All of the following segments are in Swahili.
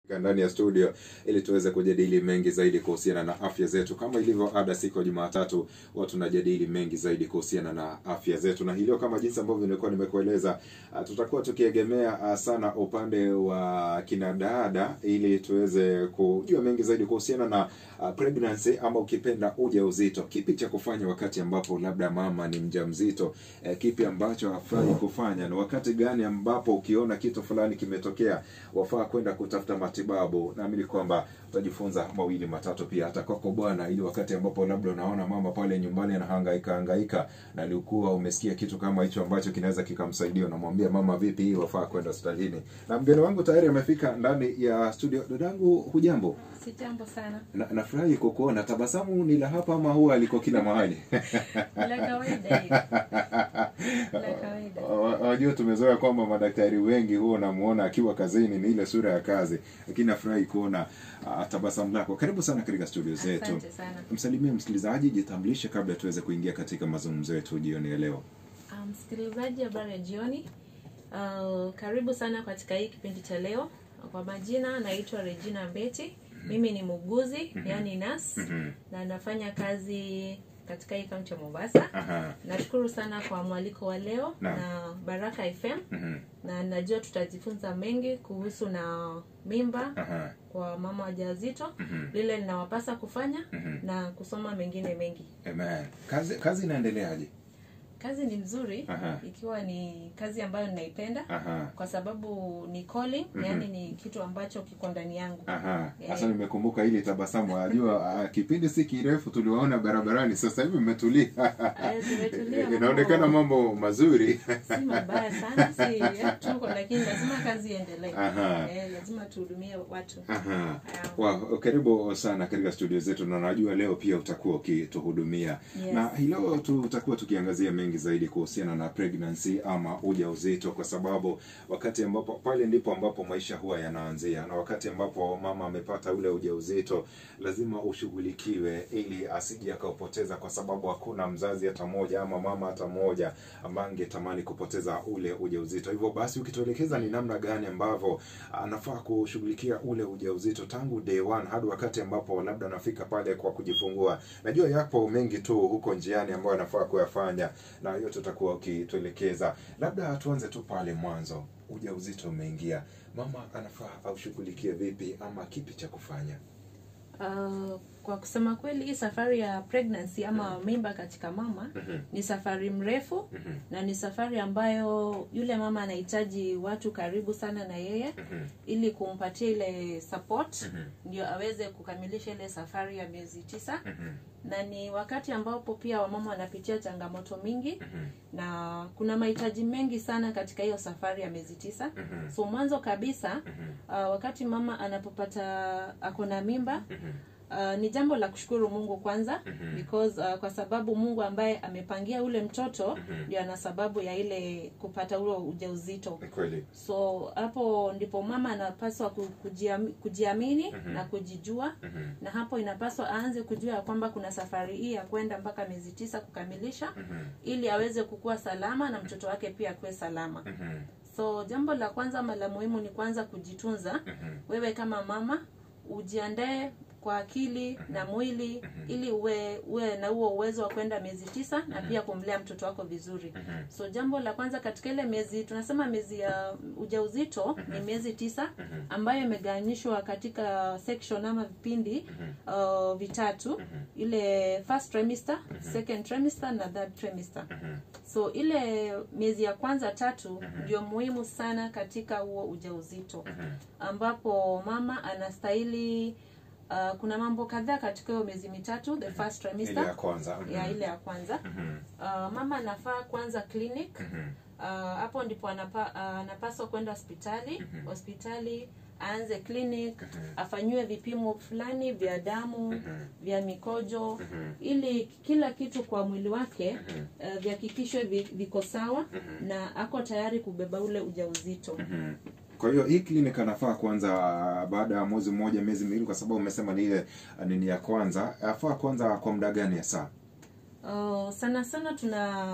ndani ya studio ili tuweze kujadili mengi zaidi kuhusiana na afya zetu. Kama ilivyo ada, siku ya Jumatatu huwa tunajadili mengi zaidi kuhusiana na afya zetu, na hilo kama jinsi ambavyo nilikuwa nimekueleza, uh, tutakuwa tukiegemea uh, sana upande wa kinadada ili tuweze kujua mengi zaidi kuhusiana na uh, pregnancy ama ukipenda ujauzito. Kipi cha kufanya wakati ambapo labda mama ni mjamzito? Eh, kipi ambacho hafai kufanya, na wakati gani ambapo ukiona kitu fulani kimetokea wafaa kwenda kutafuta matibabu. Naamini kwamba utajifunza mawili matatu pia hata kwako bwana, ili wakati ambapo labda unaona mama pale nyumbani anahangaika hangaika na alikuwa umesikia kitu kama hicho ambacho kinaweza kikamsaidia, unamwambia mama, vipi hii wafaa kwenda hospitalini. Na mgeni wangu tayari amefika ndani ya studio. Dadangu, hujambo? Si jambo sana. Na, nafurahi kukuona. Tabasamu ni la hapa ama huwa aliko kila mahali? La kawaida hiyo. La kawaida. Wa- Wajua, tumezoea kwamba madaktari wengi huwa unamuona akiwa kazini ni ile sura ya kazi, lakini nafurahi kuona uh, tabasamu lako. Karibu sana katika studio zetu. Asante sana. Msalimie msikilizaji, jitambulishe kabla tuweze kuingia katika mazungumzo yetu jioni ya leo. Ah, Msikilizaji, habari ya jioni. Uh, karibu sana katika hii kipindi cha leo. Kwa majina naitwa Regina Mbeti. Mimi ni muuguzi, yani nurse Mhm. na nafanya kazi katika hii kaunti ya Mombasa. Aha. Nashukuru sana kwa mwaliko wa leo Naam. na Baraka FM Mhm. na najua tutajifunza mengi kuhusu na mimba Aha. kwa mama wajawazito, Mhm. lile linawapasa kufanya Mhm. na kusoma mengine mengi. Amen. Kazi kazi inaendeleaje? Kazi ni nzuri Aha. ikiwa ni kazi ambayo ninaipenda Aha. kwa sababu ni calling, Mhm. yani ni kitu ambacho kiko ndani yangu. Aha. Eh. Sasa nimekumbuka hili tabasamu. Najua uh, kipindi si kirefu tuliwaona barabarani, sasa hivi mmetulia. Eh, tumetulia, Inaonekana mambo mambo mazuri. si mabaya sana, si tuko, lakini lazima kazi iendelee. Aha. Eh, lazima tuhudumie watu. Aha. Ah. Wow, karibu sana katika studio zetu na najua leo pia utakuwa ukituhudumia Yes. na hii leo tutakuwa tukiangazia mengi zaidi kuhusiana na pregnancy ama ujauzito, kwa sababu wakati ambapo pale ndipo ambapo maisha huwa yanaanzia, na wakati ambapo mama amepata ule ujauzito lazima ushughulikiwe ili asije akaupoteza, kwa sababu hakuna mzazi hata mmoja ama mama hata mmoja ambaye angetamani kupoteza ule ujauzito. Hivyo basi, ukituelekeza ni namna gani ambavyo anafaa kushughulikia ule ujauzito tangu day one hadi wakati ambapo labda anafika pale kwa kujifungua. Najua yapo mengi tu huko njiani ambayo anafaa kuyafanya, na yote utakuwa ukituelekeza. Labda tuanze tu pale mwanzo, ujauzito umeingia, mama anafaa aushughulikie vipi ama kipi cha kufanya? Uh, kwa kusema kweli hii safari ya pregnancy ama mimba katika mama Mhm, ni safari mrefu mhm, na ni safari ambayo yule mama anahitaji watu karibu sana na yeye mhm, ili kumpatia ile support mhm, ndio aweze kukamilisha ile safari ya miezi tisa mhm, na ni wakati ambapo pia wamama wanapitia changamoto mingi mhm, na kuna mahitaji mengi sana katika hiyo safari ya miezi tisa mhm, so mwanzo kabisa mhm, uh, wakati mama anapopata ako na mimba mhm, uh, ni jambo la kushukuru mungu kwanza Mhm. because uh, kwa sababu mungu ambaye amepangia ule mtoto Mhm. ndio ana sababu ya ile kupata ule ujauzito ni kweli. so hapo ndipo mama anapaswa ku- kujiami- kujiamini Mhm. na kujijua Mhm, na hapo inapaswa aanze kujua ya kwamba kuna safari hii ya kwenda mpaka miezi tisa kukamilisha mhm, ili aweze kukua salama na mtoto wake pia akuwe salama mhm, so jambo la kwanza ama la muhimu ni kwanza kujitunza mhm, wewe kama mama ujiandae kwa akili na mwili ili uwe uwe na huo uwezo wa kwenda miezi tisa na pia kumlea mtoto wako vizuri mhm, so jambo la kwanza katika ile miezi tunasema miezi ya ujauzito ni miezi tisa mhm, ambayo imegawanyishwa katika section ama vipindi uh, vitatu ile first trimester second trimester na third trimester mhm, so ile miezi ya kwanza tatu ndio muhimu sana katika huo ujauzito mhm, ambapo mama anastahili uh, kuna mambo kadhaa katika hiyo miezi mitatu the first ile ya trimester kwanza. mhm, ya ile ya kwanza mhm, uh, mama anafaa kwanza clinic mhm, uh, hapo ndipo anapa, uh, anapaswa kwenda hospitali Mhm. hospitali aanze clinic Mhm. afanyiwe vipimo fulani vya damu mhm, vya mikojo mhm, ili kila kitu kwa mwili wake mhm, uh, vihakikishwe vi- viko sawa mhm. na ako tayari kubeba ule ujauzito Mhm. Kwa hiyo hii clinic anafaa kwanza baada ya mwezi mmoja, miezi miwili, kwa sababu umesema ni ile uh, nini ya kwanza, afaa kwanza kwa muda gani ya saa? Uh, sana sana tuna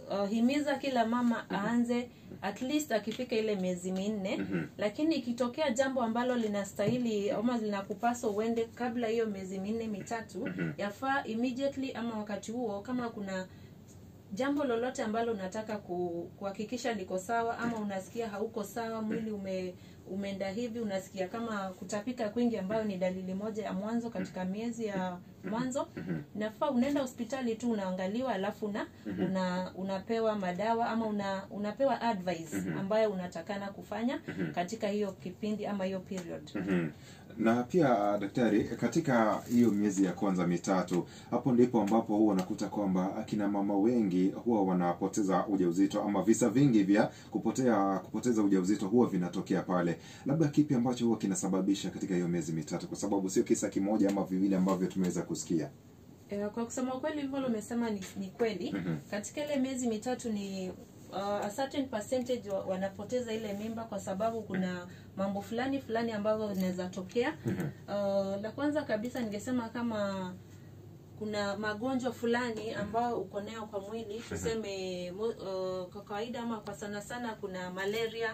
uh, himiza kila mama aanze at least akifika ile miezi minne Mhm. lakini ikitokea jambo ambalo linastahili ama linakupaswa uende kabla hiyo miezi minne mitatu Mhm. yafaa immediately ama wakati huo kama kuna jambo lolote ambalo unataka ku- kuhakikisha liko sawa ama unasikia hauko sawa mwili ume umeenda hivi unasikia kama kutapika kwingi ambayo ni dalili moja ya mwanzo katika miezi ya mwanzo Mhm. nafaa unaenda hospitali tu unaangaliwa alafu una, una unapewa madawa ama una, unapewa advice Mhm. ambayo unatakana kufanya Mhm. katika hiyo kipindi ama hiyo period Mhm. na pia daktari katika hiyo miezi ya kwanza mitatu hapo ndipo ambapo huwa nakuta kwamba akina mama wengi huwa wanapoteza ujauzito ama visa vingi vya kupotea kupoteza ujauzito huwa vinatokea pale labda kipi ambacho huwa kinasababisha katika hiyo miezi mitatu kwa sababu sio kisa kimoja ama viwili ambavyo tumeweza kusikia Eh, kwa kusema ukweli hivyo umesema ni, ni kweli Mhm. katika ile miezi mitatu ni uh, a certain percentage wa, wanapoteza ile mimba kwa sababu kuna mambo fulani fulani ambavyo vinaweza tokea uh, la kwanza kabisa ningesema kama kuna magonjwa fulani ambayo uko nayo kwa mwili tuseme mo- uh, kwa kawaida ama kwa sana sana kuna malaria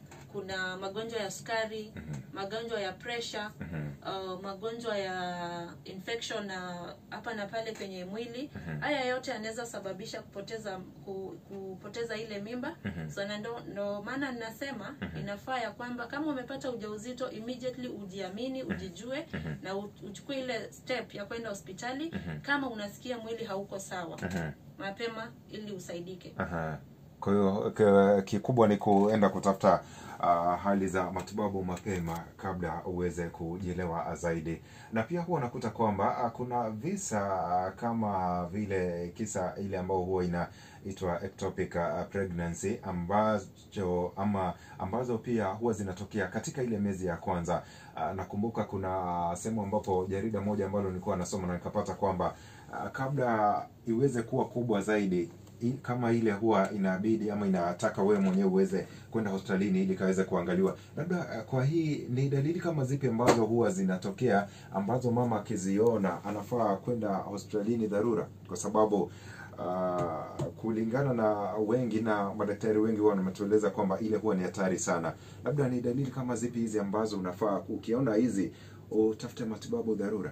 kuna magonjwa ya sukari magonjwa ya pressure uh, magonjwa ya infection na hapa na pale kwenye mwili haya yote yanaweza sababisha kupoteza ku, kupoteza ile mimba so na ndo, ndo maana ninasema inafaa ya kwamba kama umepata ujauzito immediately ujiamini ujijue na u- uchukue ile step ya kwenda hospitali kama unasikia mwili hauko sawa mapema ili usaidike Aha. Kwa hiyo k- kikubwa ni kuenda kutafuta uh, hali za matibabu mapema kabla uweze kujielewa zaidi, na pia huwa nakuta kwamba uh, kuna visa uh, kama vile kisa ile ambayo huwa inaitwa ectopic uh, pregnancy ambacho ama ambazo pia huwa zinatokea katika ile miezi ya kwanza. Uh, nakumbuka kuna sehemu ambapo jarida moja ambalo nilikuwa nasoma na nikapata kwamba uh, kabla iweze kuwa kubwa zaidi i- kama ile huwa inabidi ama inataka wewe mwenyewe uweze kwenda hospitalini ili kaweze kuangaliwa. Labda uh, kwa hii ni dalili kama zipi ambazo huwa zinatokea ambazo mama akiziona anafaa kwenda hospitalini dharura, kwa sababu uh, kulingana na wengi na madaktari wengi huwa wametueleza kwamba ile huwa ni hatari sana. Labda ni dalili kama zipi hizi ambazo unafaa ukiona hizi utafute matibabu dharura?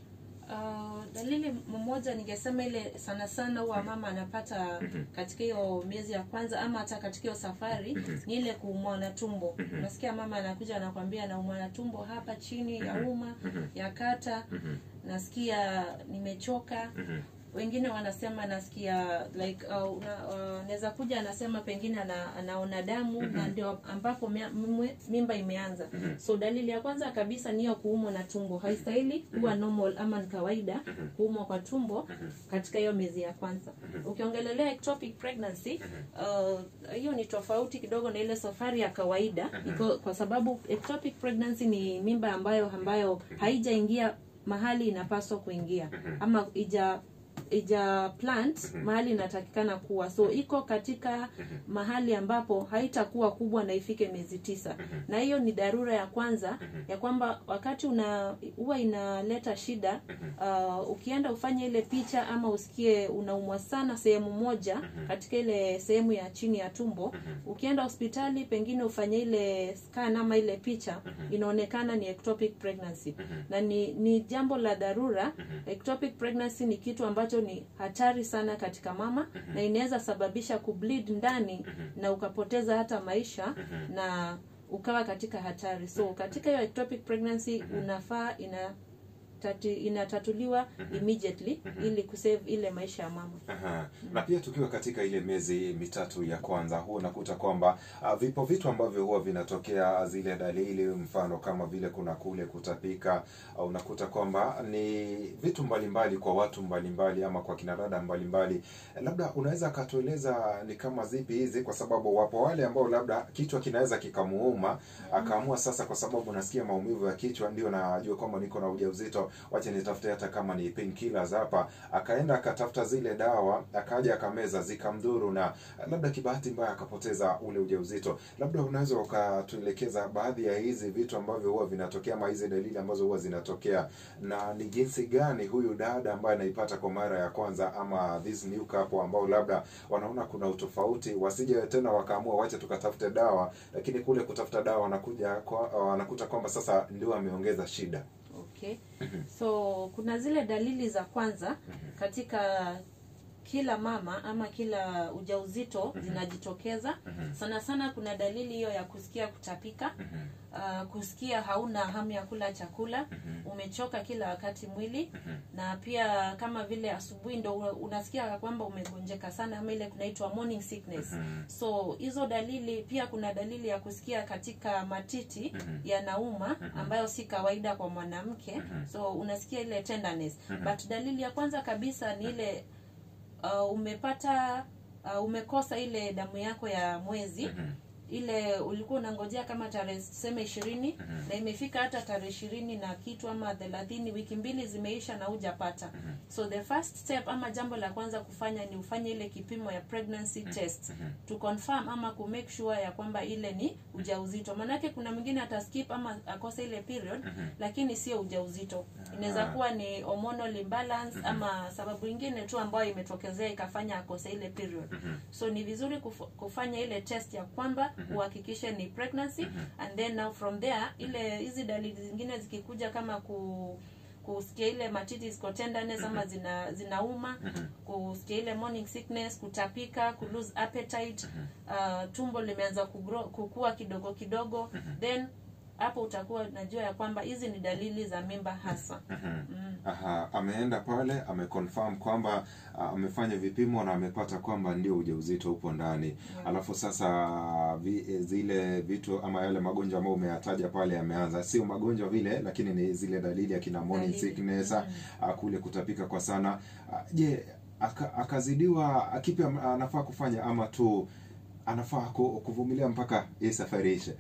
Uh, dalili mmoja ningesema ile sana sana huwa mama anapata katika hiyo miezi ya kwanza ama hata katika hiyo safari ni ile kuumwa na tumbo. Unasikia mama anakuja anakwambia naumwa na tumbo hapa chini ya uma ya kata, nasikia nimechoka. Wengine wanasema nasikia like uh, una- uh, naweza kuja anasema pengine ana, anaona damu na ndio ambapo mia- mwe- mimba imeanza. So dalili ya kwanza kabisa ni hiyo kuumwa na tumbo. Haistahili kuwa normal ama ni kawaida kuumwa kwa tumbo katika hiyo miezi ya kwanza. Ukiongelelea ectopic pregnancy uh, hiyo ni tofauti kidogo na ile safari ya kawaida iko, kwa sababu ectopic pregnancy ni mimba ambayo ambayo haijaingia mahali inapaswa kuingia ama ija ija plant mahali inatakikana kuwa so iko katika mahali ambapo haitakuwa kubwa na ifike miezi tisa na hiyo ni dharura ya kwanza ya kwamba wakati una huwa inaleta shida uh, ukienda ufanye ile picha ama usikie unaumwa sana sehemu moja katika ile sehemu ya chini ya tumbo ukienda hospitali pengine ufanye ile scan ama ile picha inaonekana ni ectopic pregnancy na ni, ni jambo la dharura ectopic pregnancy ni kitu ambacho ni hatari sana katika mama na inaweza sababisha kubleed ndani na ukapoteza hata maisha na ukawa katika hatari so katika hiyo ectopic pregnancy unafaa ina tati, inatatuliwa immediately ili kusave ile maisha ya mama Aha. Na pia tukiwa katika ile miezi mitatu ya kwanza, huwa unakuta kwamba uh, vipo vitu ambavyo huwa vinatokea, zile dalili, mfano kama vile kuna kule kutapika, au unakuta kwamba ni vitu mbalimbali kwa watu mbalimbali ama kwa kinadada mbalimbali. Labda unaweza akatueleza ni kama zipi hizi, kwa sababu wapo wale ambao labda kichwa kinaweza kikamuuma akaamua sasa, kwa sababu nasikia maumivu ya kichwa, ndio najua kwamba niko na ujauzito, wacha nitafute hata kama ni painkillers hapa akaenda akatafuta zile dawa akaja akameza zikamdhuru na labda kibahati mbaya akapoteza ule ujauzito labda unaweza ukatuelekeza baadhi ya hizi vitu ambavyo huwa vinatokea ama hizi dalili ambazo huwa zinatokea na ni jinsi gani huyu dada ambaye anaipata kwa mara ya kwanza ama this new couple ambao labda wanaona kuna utofauti wasije tena wakaamua wacha tukatafute dawa lakini kule kutafuta dawa wanakuja kwa, wanakuta kwamba sasa ndio ameongeza shida okay so kuna zile dalili za kwanza katika kila mama ama kila ujauzito zinajitokeza sana sana kuna dalili hiyo ya kusikia kutapika uh, kusikia hauna hamu ya kula chakula umechoka kila wakati mwili na pia kama vile asubuhi ndo una- unasikia kwamba umegonjeka sana ama ile kunaitwa morning sickness so hizo dalili pia kuna dalili ya kusikia katika matiti yanauma ambayo si kawaida kwa mwanamke so unasikia ile tenderness but dalili ya kwanza kabisa ni ile uh, umepata uh, umekosa ile damu yako ya mwezi ile ulikuwa unangojea kama tarehe tuseme ishirini na imefika hata tarehe ishirini na kitu ama thelathini wiki mbili zimeisha na hujapata so the first step ama jambo la kwanza kufanya ni ufanye ile kipimo ya pregnancy test to confirm ama ku make sure ya kwamba ile ni ujauzito maanake kuna mwingine ataskip ama akose ile period lakini sio ujauzito inaweza kuwa ni hormonal imbalance ama sababu ingine tu ambayo imetokezea ikafanya akose ile period so ni vizuri kuf- kufanya ile test ya kwamba uhakikishe ni pregnancy and then now from there ile hizi dalili zingine zikikuja kama ku kusikia ile matiti ziko tenderness ama zina zinauma kusikia ile morning sickness kutapika ku lose appetite uh, tumbo limeanza kugro- kukua kidogo kidogo then hapo utakuwa najua ya kwamba hizi ni dalili za mimba hasa mm. Aha, ameenda pale ameconfirm kwamba ah, amefanya vipimo na amepata kwamba ndio ujauzito upo ndani alafu sasa vi, eh, zile vitu ama yale magonjwa ambayo umeyataja pale yameanza sio magonjwa vile lakini ni zile dalili akina morning Dalili. sickness ah, ah, kule kutapika kwa sana Ah, je aka, akazidiwa akipi am- anafaa kufanya ama tu anafaa ku- kuvumilia mpaka hii safari ishe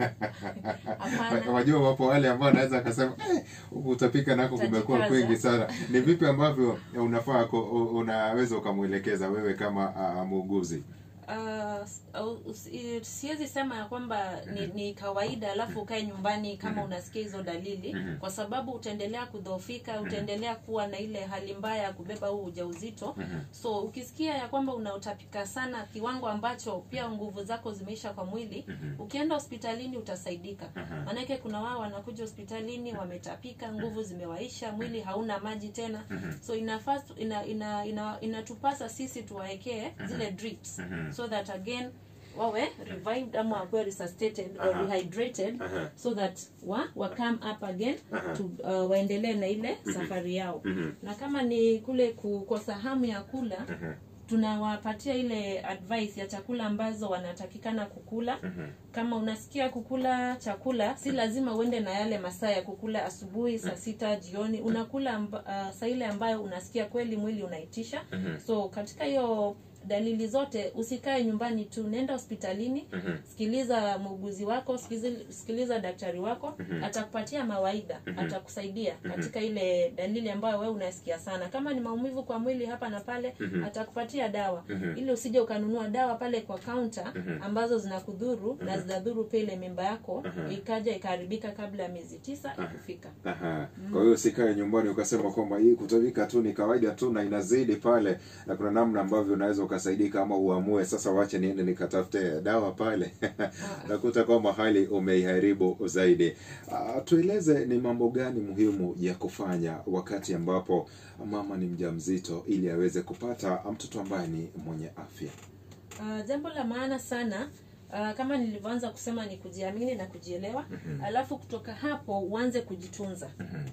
Hapana. wajua wapo wale ambao anaweza akasema eh, huku utapika nako kumekuwa Utajikaza. kwingi sana ni vipi ambavyo unafaa ku- u- unaweza ukamwelekeza wewe kama uh, muuguzi Uh, s- au- usi- siwezi sema ya kwamba ni, ni kawaida alafu ukae nyumbani kama unasikia hizo dalili kwa sababu utaendelea kudhoofika utaendelea kuwa na ile hali mbaya ya kubeba huu ujauzito so ukisikia ya kwamba unautapika sana kiwango ambacho pia nguvu zako zimeisha kwa mwili ukienda hospitalini utasaidika maanake kuna wao wanakuja hospitalini wametapika nguvu zimewaisha mwili hauna maji tena so inafaa ina, ina, ina, inatupasa sisi tuwaekee zile drips so that again wawe revived ama wakuwe resuscitated or Aha. rehydrated Aha. so that wa, wa come up again to, uh, waendelee na ile safari yao na kama ni kule kukosa hamu ya kula tunawapatia ile advice ya chakula ambazo wanatakikana kukula kama unasikia kukula chakula si lazima uende na yale masaa ya kukula asubuhi saa sita jioni unakula amba, uh, saa ile ambayo unasikia kweli mwili unaitisha so katika hiyo dalili zote usikae nyumbani tu nenda hospitalini sikiliza muuguzi wako sikiliza, sikiliza daktari wako atakupatia mawaidha atakusaidia katika ile dalili ambayo wewe unasikia sana kama ni maumivu kwa mwili hapa na pale atakupatia dawa ili usije ukanunua dawa pale kwa kaunta ambazo zinakudhuru na zinadhuru pia ile mimba yako ikaja ikaharibika kabla ya miezi tisa ikufika Aha. Kwa hiyo usikae nyumbani ukasema kwamba hii kutapika tu ni kawaida tu na inazidi pale, na kuna namna ambavyo unaweza ukasaidika, ama uamue sasa, wache niende nikatafute dawa pale nakuta kwamba hali umeiharibu zaidi. Uh, tueleze ni mambo gani muhimu ya kufanya wakati ambapo mama ni mjamzito ili aweze kupata mtoto ambaye ni mwenye afya. Uh, jambo la maana sana uh, kama nilivyoanza kusema ni kujiamini na kujielewa alafu kutoka hapo uanze kujitunza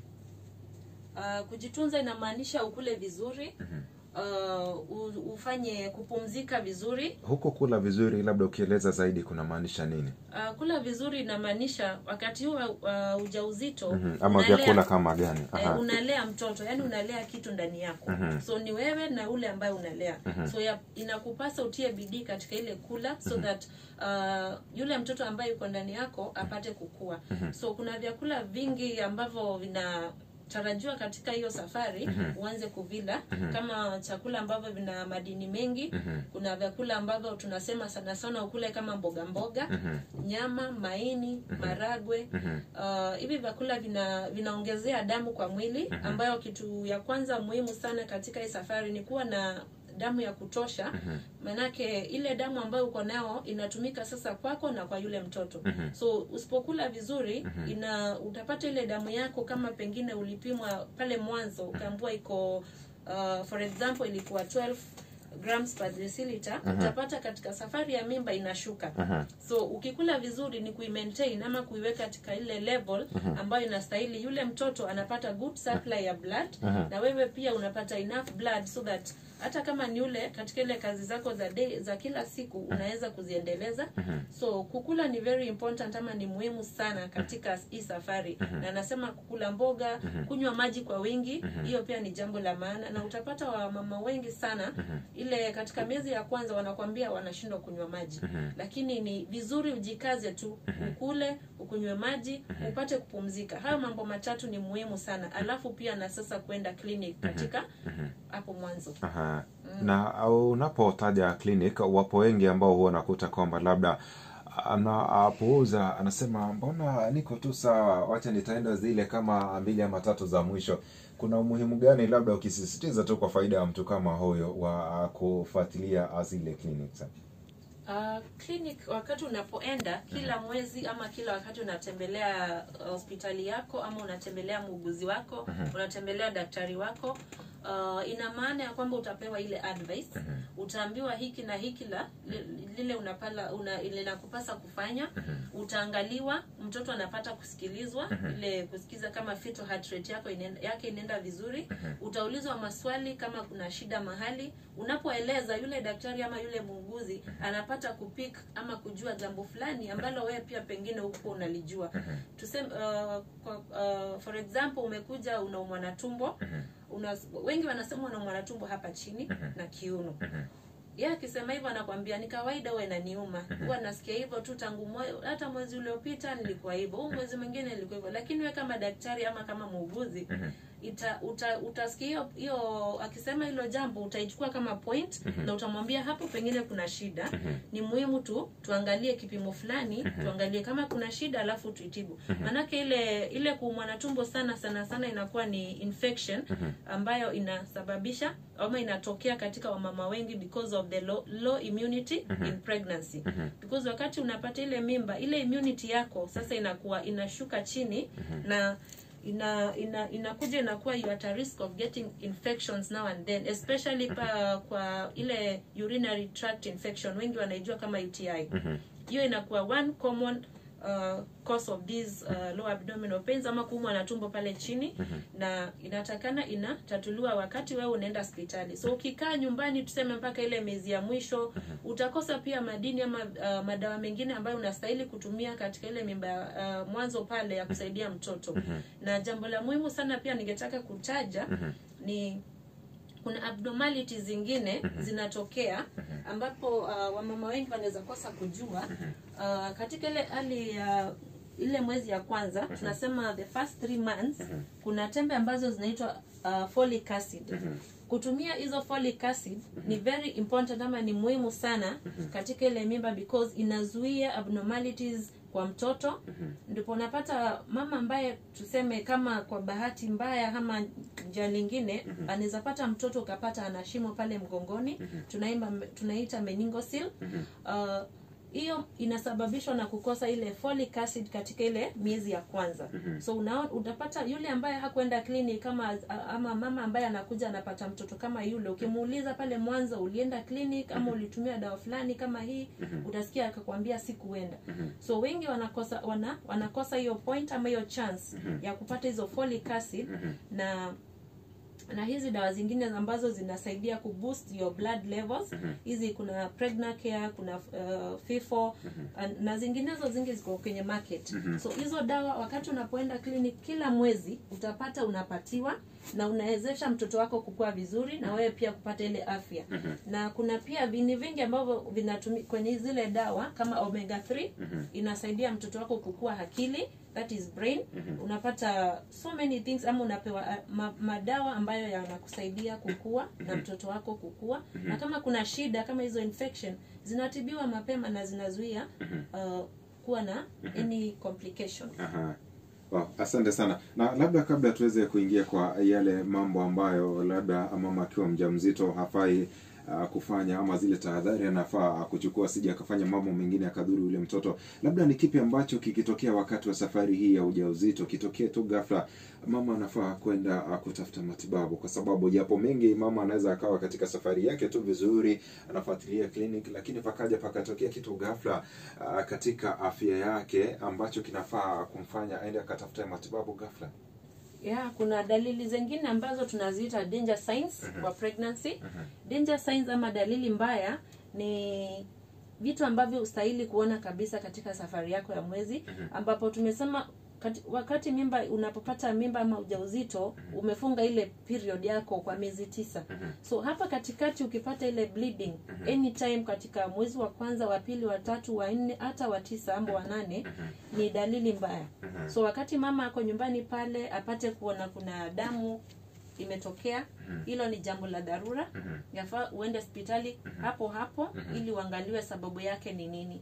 uh, kujitunza inamaanisha ukule vizuri uh, u- ufanye kupumzika vizuri Huko kula vizuri, labda ukieleza zaidi kunamaanisha nini? uh, kula vizuri inamaanisha wakati huu wa uh, ujauzito Mhm. Ama unalea- vyakula kama gani? eh, Aha. unalea mtoto yani unalea kitu ndani yako so ni wewe na ule ambaye unalea so ya, inakupasa utie bidii katika ile kula so that uh, yule mtoto ambaye yuko ndani yako apate kukua so kuna vyakula vingi ambavyo vina unatarajiwa katika hiyo safari uanze kuvila kama chakula ambavyo vina madini mengi kuna vyakula ambavyo tunasema sana sana ukule kama mboga mboga nyama maini maragwe uh, hivi vyakula vina vinaongezea damu kwa mwili ambayo kitu ya kwanza muhimu sana katika hii safari ni kuwa na damu ya kutosha maanake ile damu ambayo uko nao inatumika sasa kwako na kwa yule mtoto so usipokula vizuri ina utapata ile damu yako kama pengine ulipimwa pale mwanzo ukaambua iko uh, for example ilikuwa 12 grams per deciliter utapata katika safari ya mimba inashuka so ukikula vizuri ni kuimaintain ama kuiweka katika ile level ambayo inastahili yule mtoto anapata good supply ya blood na wewe pia unapata enough blood so that hata kama ni ule katika ile kazi zako za day, za kila siku unaweza kuziendeleza so kukula ni very important ama ni muhimu sana katika hii safari na nasema kukula mboga kunywa maji kwa wingi hiyo pia ni jambo la maana na utapata wamama wengi sana ile katika miezi ya kwanza wanakwambia wanashindwa kunywa maji lakini ni vizuri ujikaze tu ukule ukunywe maji upate kupumzika hayo mambo matatu ni muhimu sana alafu pia na sasa kwenda clinic katika hapo mwanzo Aha. na uh, unapotaja clinic wapo wengi ambao huwa nakuta kwamba labda anapuuza anasema mbona niko tu sawa wacha nitaenda zile kama mbili ama tatu za mwisho kuna umuhimu gani labda ukisisitiza tu kwa faida ya mtu kama huyo wa uh, kufuatilia zile clinics Uh, clinic wakati unapoenda kila mwezi ama kila wakati unatembelea uh, hospitali yako ama unatembelea muuguzi wako unatembelea daktari wako uh, ina maana ya kwamba utapewa ile advice utaambiwa hiki na hiki la li- lile unapala una, linakupasa kufanya utaangaliwa mtoto anapata kusikilizwa ile kusikiza kama fetal heart rate yako inaenda, yake inaenda vizuri utaulizwa maswali kama kuna shida mahali unapoeleza yule daktari ama yule muuguzi anapata kupik ama kujua jambo fulani ambalo wewe pia pengine huko unalijua tuseme uh, kwa, uh, for example umekuja unaumwa na tumbo una, wengi wanasema unaumwa na tumbo hapa chini na kiuno yeye akisema hivyo anakwambia ni kawaida huwa inaniuma huwa nasikia hivyo tu tangu mwe, hata mwezi uliopita nilikuwa hivyo huu mwezi mwingine nilikuwa hivyo lakini we kama daktari ama kama muuguzi ita uta, utasikia hiyo hiyo akisema hilo jambo utaichukua kama point na utamwambia hapo pengine kuna shida ni muhimu tu tuangalie kipimo fulani tuangalie kama kuna shida alafu tuitibu maanake ile ile kuumwa na tumbo sana sana sana inakuwa ni infection ambayo inasababisha ama inatokea katika wamama wengi because of the low, low immunity in pregnancy because wakati unapata ile mimba ile immunity yako sasa inakuwa inashuka chini na ina ina inakuja inakuwa you at a risk of getting infections now and then especially pa, kwa ile urinary tract infection wengi wanaijua kama UTI hiyo inakuwa one common uh, cause of these uh, low abdominal pains ama kuumwa na tumbo pale chini na inatakana inatatuliwa wakati wewe unaenda hospitali so ukikaa nyumbani tuseme mpaka ile miezi ya mwisho utakosa pia madini ama uh, madawa mengine ambayo unastahili kutumia katika ile mimba uh, mwanzo pale ya kusaidia mtoto na jambo la muhimu sana pia ningetaka kutaja ni kuna abnormalities zingine zinatokea ambapo uh, wamama wengi wanaweza kosa kujua uh, katika ile hali ya ile mwezi ya kwanza tunasema the first three months kuna tembe ambazo zinaitwa uh, folic acid kutumia hizo folic acid ni very important ama ni muhimu sana katika ile mimba because inazuia abnormalities kwa mtoto ndipo unapata mama ambaye tuseme kama kwa bahati mbaya ama njia lingine anaweza pata mtoto ukapata ana shimo pale mgongoni tunaimba tunaita meningosil uh, hiyo inasababishwa na kukosa ile folic acid katika ile miezi ya kwanza so una, utapata yule ambaye hakwenda clinic kama ama mama ambaye anakuja anapata mtoto kama yule ukimuuliza pale mwanzo ulienda clinic ama ulitumia dawa fulani kama hii utasikia akakwambia sikuenda so wengi wanakosa wana, wanakosa hiyo point ama hiyo chance ya kupata hizo folic acid na na hizi dawa zingine ambazo zinasaidia kuboost your blood levels hizi kuna pregnacare kuna uh, fifo uh, na zinginezo zingi ziko kwenye market so hizo dawa wakati unapoenda clinic kila mwezi utapata unapatiwa na unawezesha mtoto wako kukua vizuri na wewe pia kupata ile afya na kuna pia vini vingi ambavyo vinatumi kwenye zile dawa kama omega 3 inasaidia mtoto wako kukua akili that is brain unapata so many things ama unapewa uh, ma, madawa ambayo yanakusaidia kukua na mtoto wako kukua na kama kuna shida kama hizo infection zinatibiwa mapema na zinazuia uh, kuwa na any complication Aha. Wow, asante sana na labda kabla tuweze kuingia kwa yale mambo ambayo labda mama akiwa mjamzito hafai uh, kufanya ama zile tahadhari anafaa uh, kuchukua sija akafanya mambo mengine akadhuru yule mtoto labda ni kipi ambacho kikitokea wakati wa safari hii ya ujauzito kitokee tu ghafla mama anafaa kwenda uh, kutafuta matibabu kwa sababu japo mengi mama anaweza akawa katika safari yake tu vizuri anafuatilia clinic lakini pakaja pakatokea kitu ghafla uh, katika afya yake ambacho kinafaa kumfanya aende akatafuta matibabu ghafla yeah kuna dalili zingine ambazo tunaziita danger signs kwa pregnancy danger signs ama dalili mbaya ni vitu ambavyo ustahili kuona kabisa katika safari yako ya mwezi ambapo tumesema kati, wakati mimba unapopata mimba ama ujauzito umefunga ile period yako kwa miezi tisa so hapa katikati ukipata ile bleeding anytime katika mwezi wa kwanza wa pili wa tatu wa nne hata wa tisa ama wa nane ni dalili mbaya so wakati mama ako nyumbani pale apate kuona kuna damu imetokea hilo ni jambo la dharura yafaa uende hospitali hapo hapo ili uangaliwe sababu yake ni nini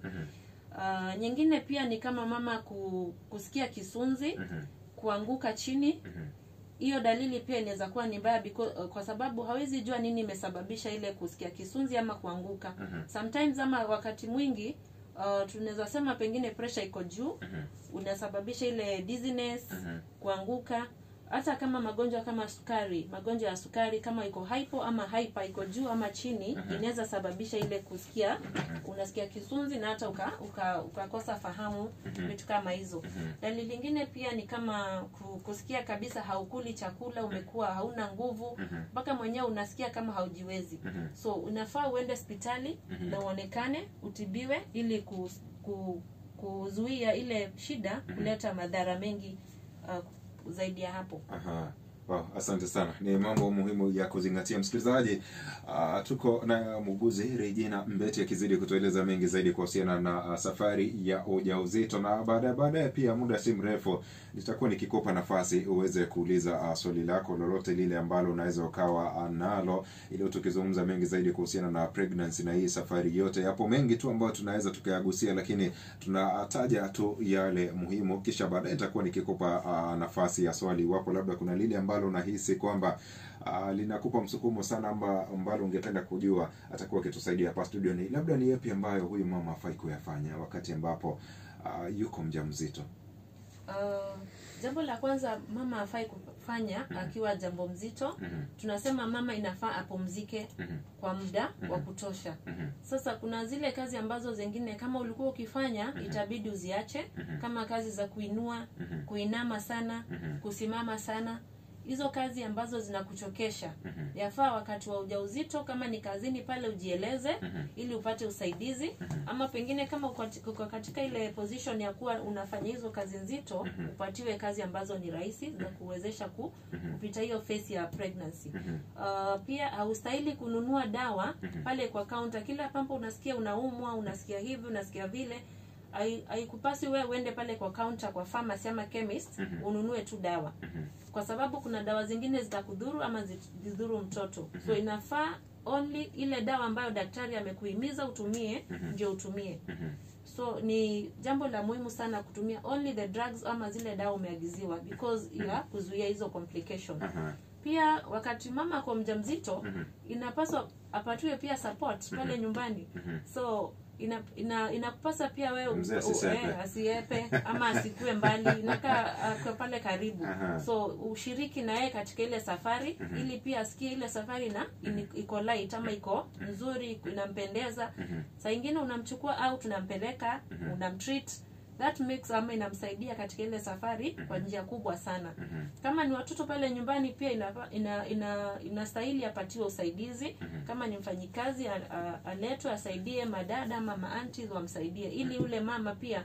uh, nyingine pia ni kama mama ku, kusikia kisunzi kuanguka chini hiyo dalili pia inaweza kuwa ni mbaya because, uh, kwa sababu hawezi jua nini imesababisha ile kusikia kisunzi ama kuanguka sometimes ama wakati mwingi uh, tunaweza sema pengine pressure iko juu unasababisha ile dizziness kuanguka hata kama magonjwa kama sukari magonjwa ya sukari kama iko hypo ama hyper iko juu ama chini inaweza sababisha ile kusikia unasikia kisunzi na hata uka, uka, ukakosa fahamu vitu kama hizo dalili lingine pia ni kama ku- kusikia kabisa haukuli chakula umekuwa hauna nguvu mpaka mwenyewe unasikia kama haujiwezi so unafaa uende hospitali na uonekane utibiwe ili ku, ku, kuzuia ile shida kuleta madhara mengi uh, zaidi ya hapo Aha. Wow, asante sana ni mambo muhimu ya kuzingatia msikilizaji uh, tuko na muuguzi regina mbeti akizidi kutueleza mengi zaidi kuhusiana na uh, safari ya ujauzito na baadaye baadaye pia muda si mrefu nitakuwa nikikupa nafasi uweze kuuliza uh, swali lako lolote lile ambalo unaweza ukawa uh, nalo ili tukizungumza mengi zaidi kuhusiana na pregnancy na hii safari yote yapo mengi tu ambayo tunaweza tukayagusia lakini tunataja tu yale muhimu kisha baadaye nitakuwa nikikupa uh, nafasi ya swali iwapo labda kuna lile ambalo unahisi kwamba uh, linakupa msukumo sana amba, ambalo ungependa kujua atakuwa akitusaidia hapa studio ni labda ni yapi ambayo huyu mama afai kuyafanya wakati ambapo uh, yuko mjamzito uh, jambo la kwanza mama afai kufanya akiwa jambo mzito Mhm. tunasema mama inafaa apumzike Mhm. kwa muda wa kutosha Mhm. sasa kuna zile kazi ambazo zingine kama ulikuwa ukifanya itabidi uziache kama kazi za kuinua Mhm. kuinama sana Mhm. kusimama sana hizo kazi ambazo zinakuchokesha Mhm. yafaa wakati wa ujauzito kama ni kazini pale ujieleze Mhm. ili upate usaidizi ama pengine kama uko kati- uko katika ile position ya kuwa unafanya hizo kazi nzito upatiwe kazi ambazo ni rahisi za kuwezesha ku, kupita hiyo phase ya pregnancy Mhm. uh, pia haustahili kununua dawa pale kwa kaunta kila pampo unasikia unaumwa unasikia hivi unasikia vile hai- haikupasi wewe uende pale kwa kaunta kwa pharmacy ama chemist ununue tu dawa kwa sababu kuna dawa zingine zitakudhuru ama zi- zidhuru mtoto so inafaa only ile dawa ambayo daktari amekuhimiza utumie ndio utumie Mhm. so ni jambo la muhimu sana kutumia only the drugs ama zile dawa umeagiziwa because ya kuzuia hizo complication Aha. pia wakati mama kwa mjamzito Mhm. inapaswa apatiwe pia support pale nyumbani Mhm. so ina ina inakupasa pia wewe Mzee u- asisepe. eh, asiepe ama asikue mbali inakaa akwe pale karibu Aha. so ushiriki na yeye katika ile safari ili pia asikie ile safari na ini- iko light ama iko nzuri inampendeza Mhm. saa ingine unamchukua au tunampeleka unamtreat that makes ama inamsaidia katika ile safari kwa njia kubwa sana Mhm. kama ni watoto pale nyumbani pia inapa- ina, ina, inastahili apatiwe usaidizi kama ni mfanyikazi a- a- aletwe asaidie madada ama maanti wamsaidie ili yule mama pia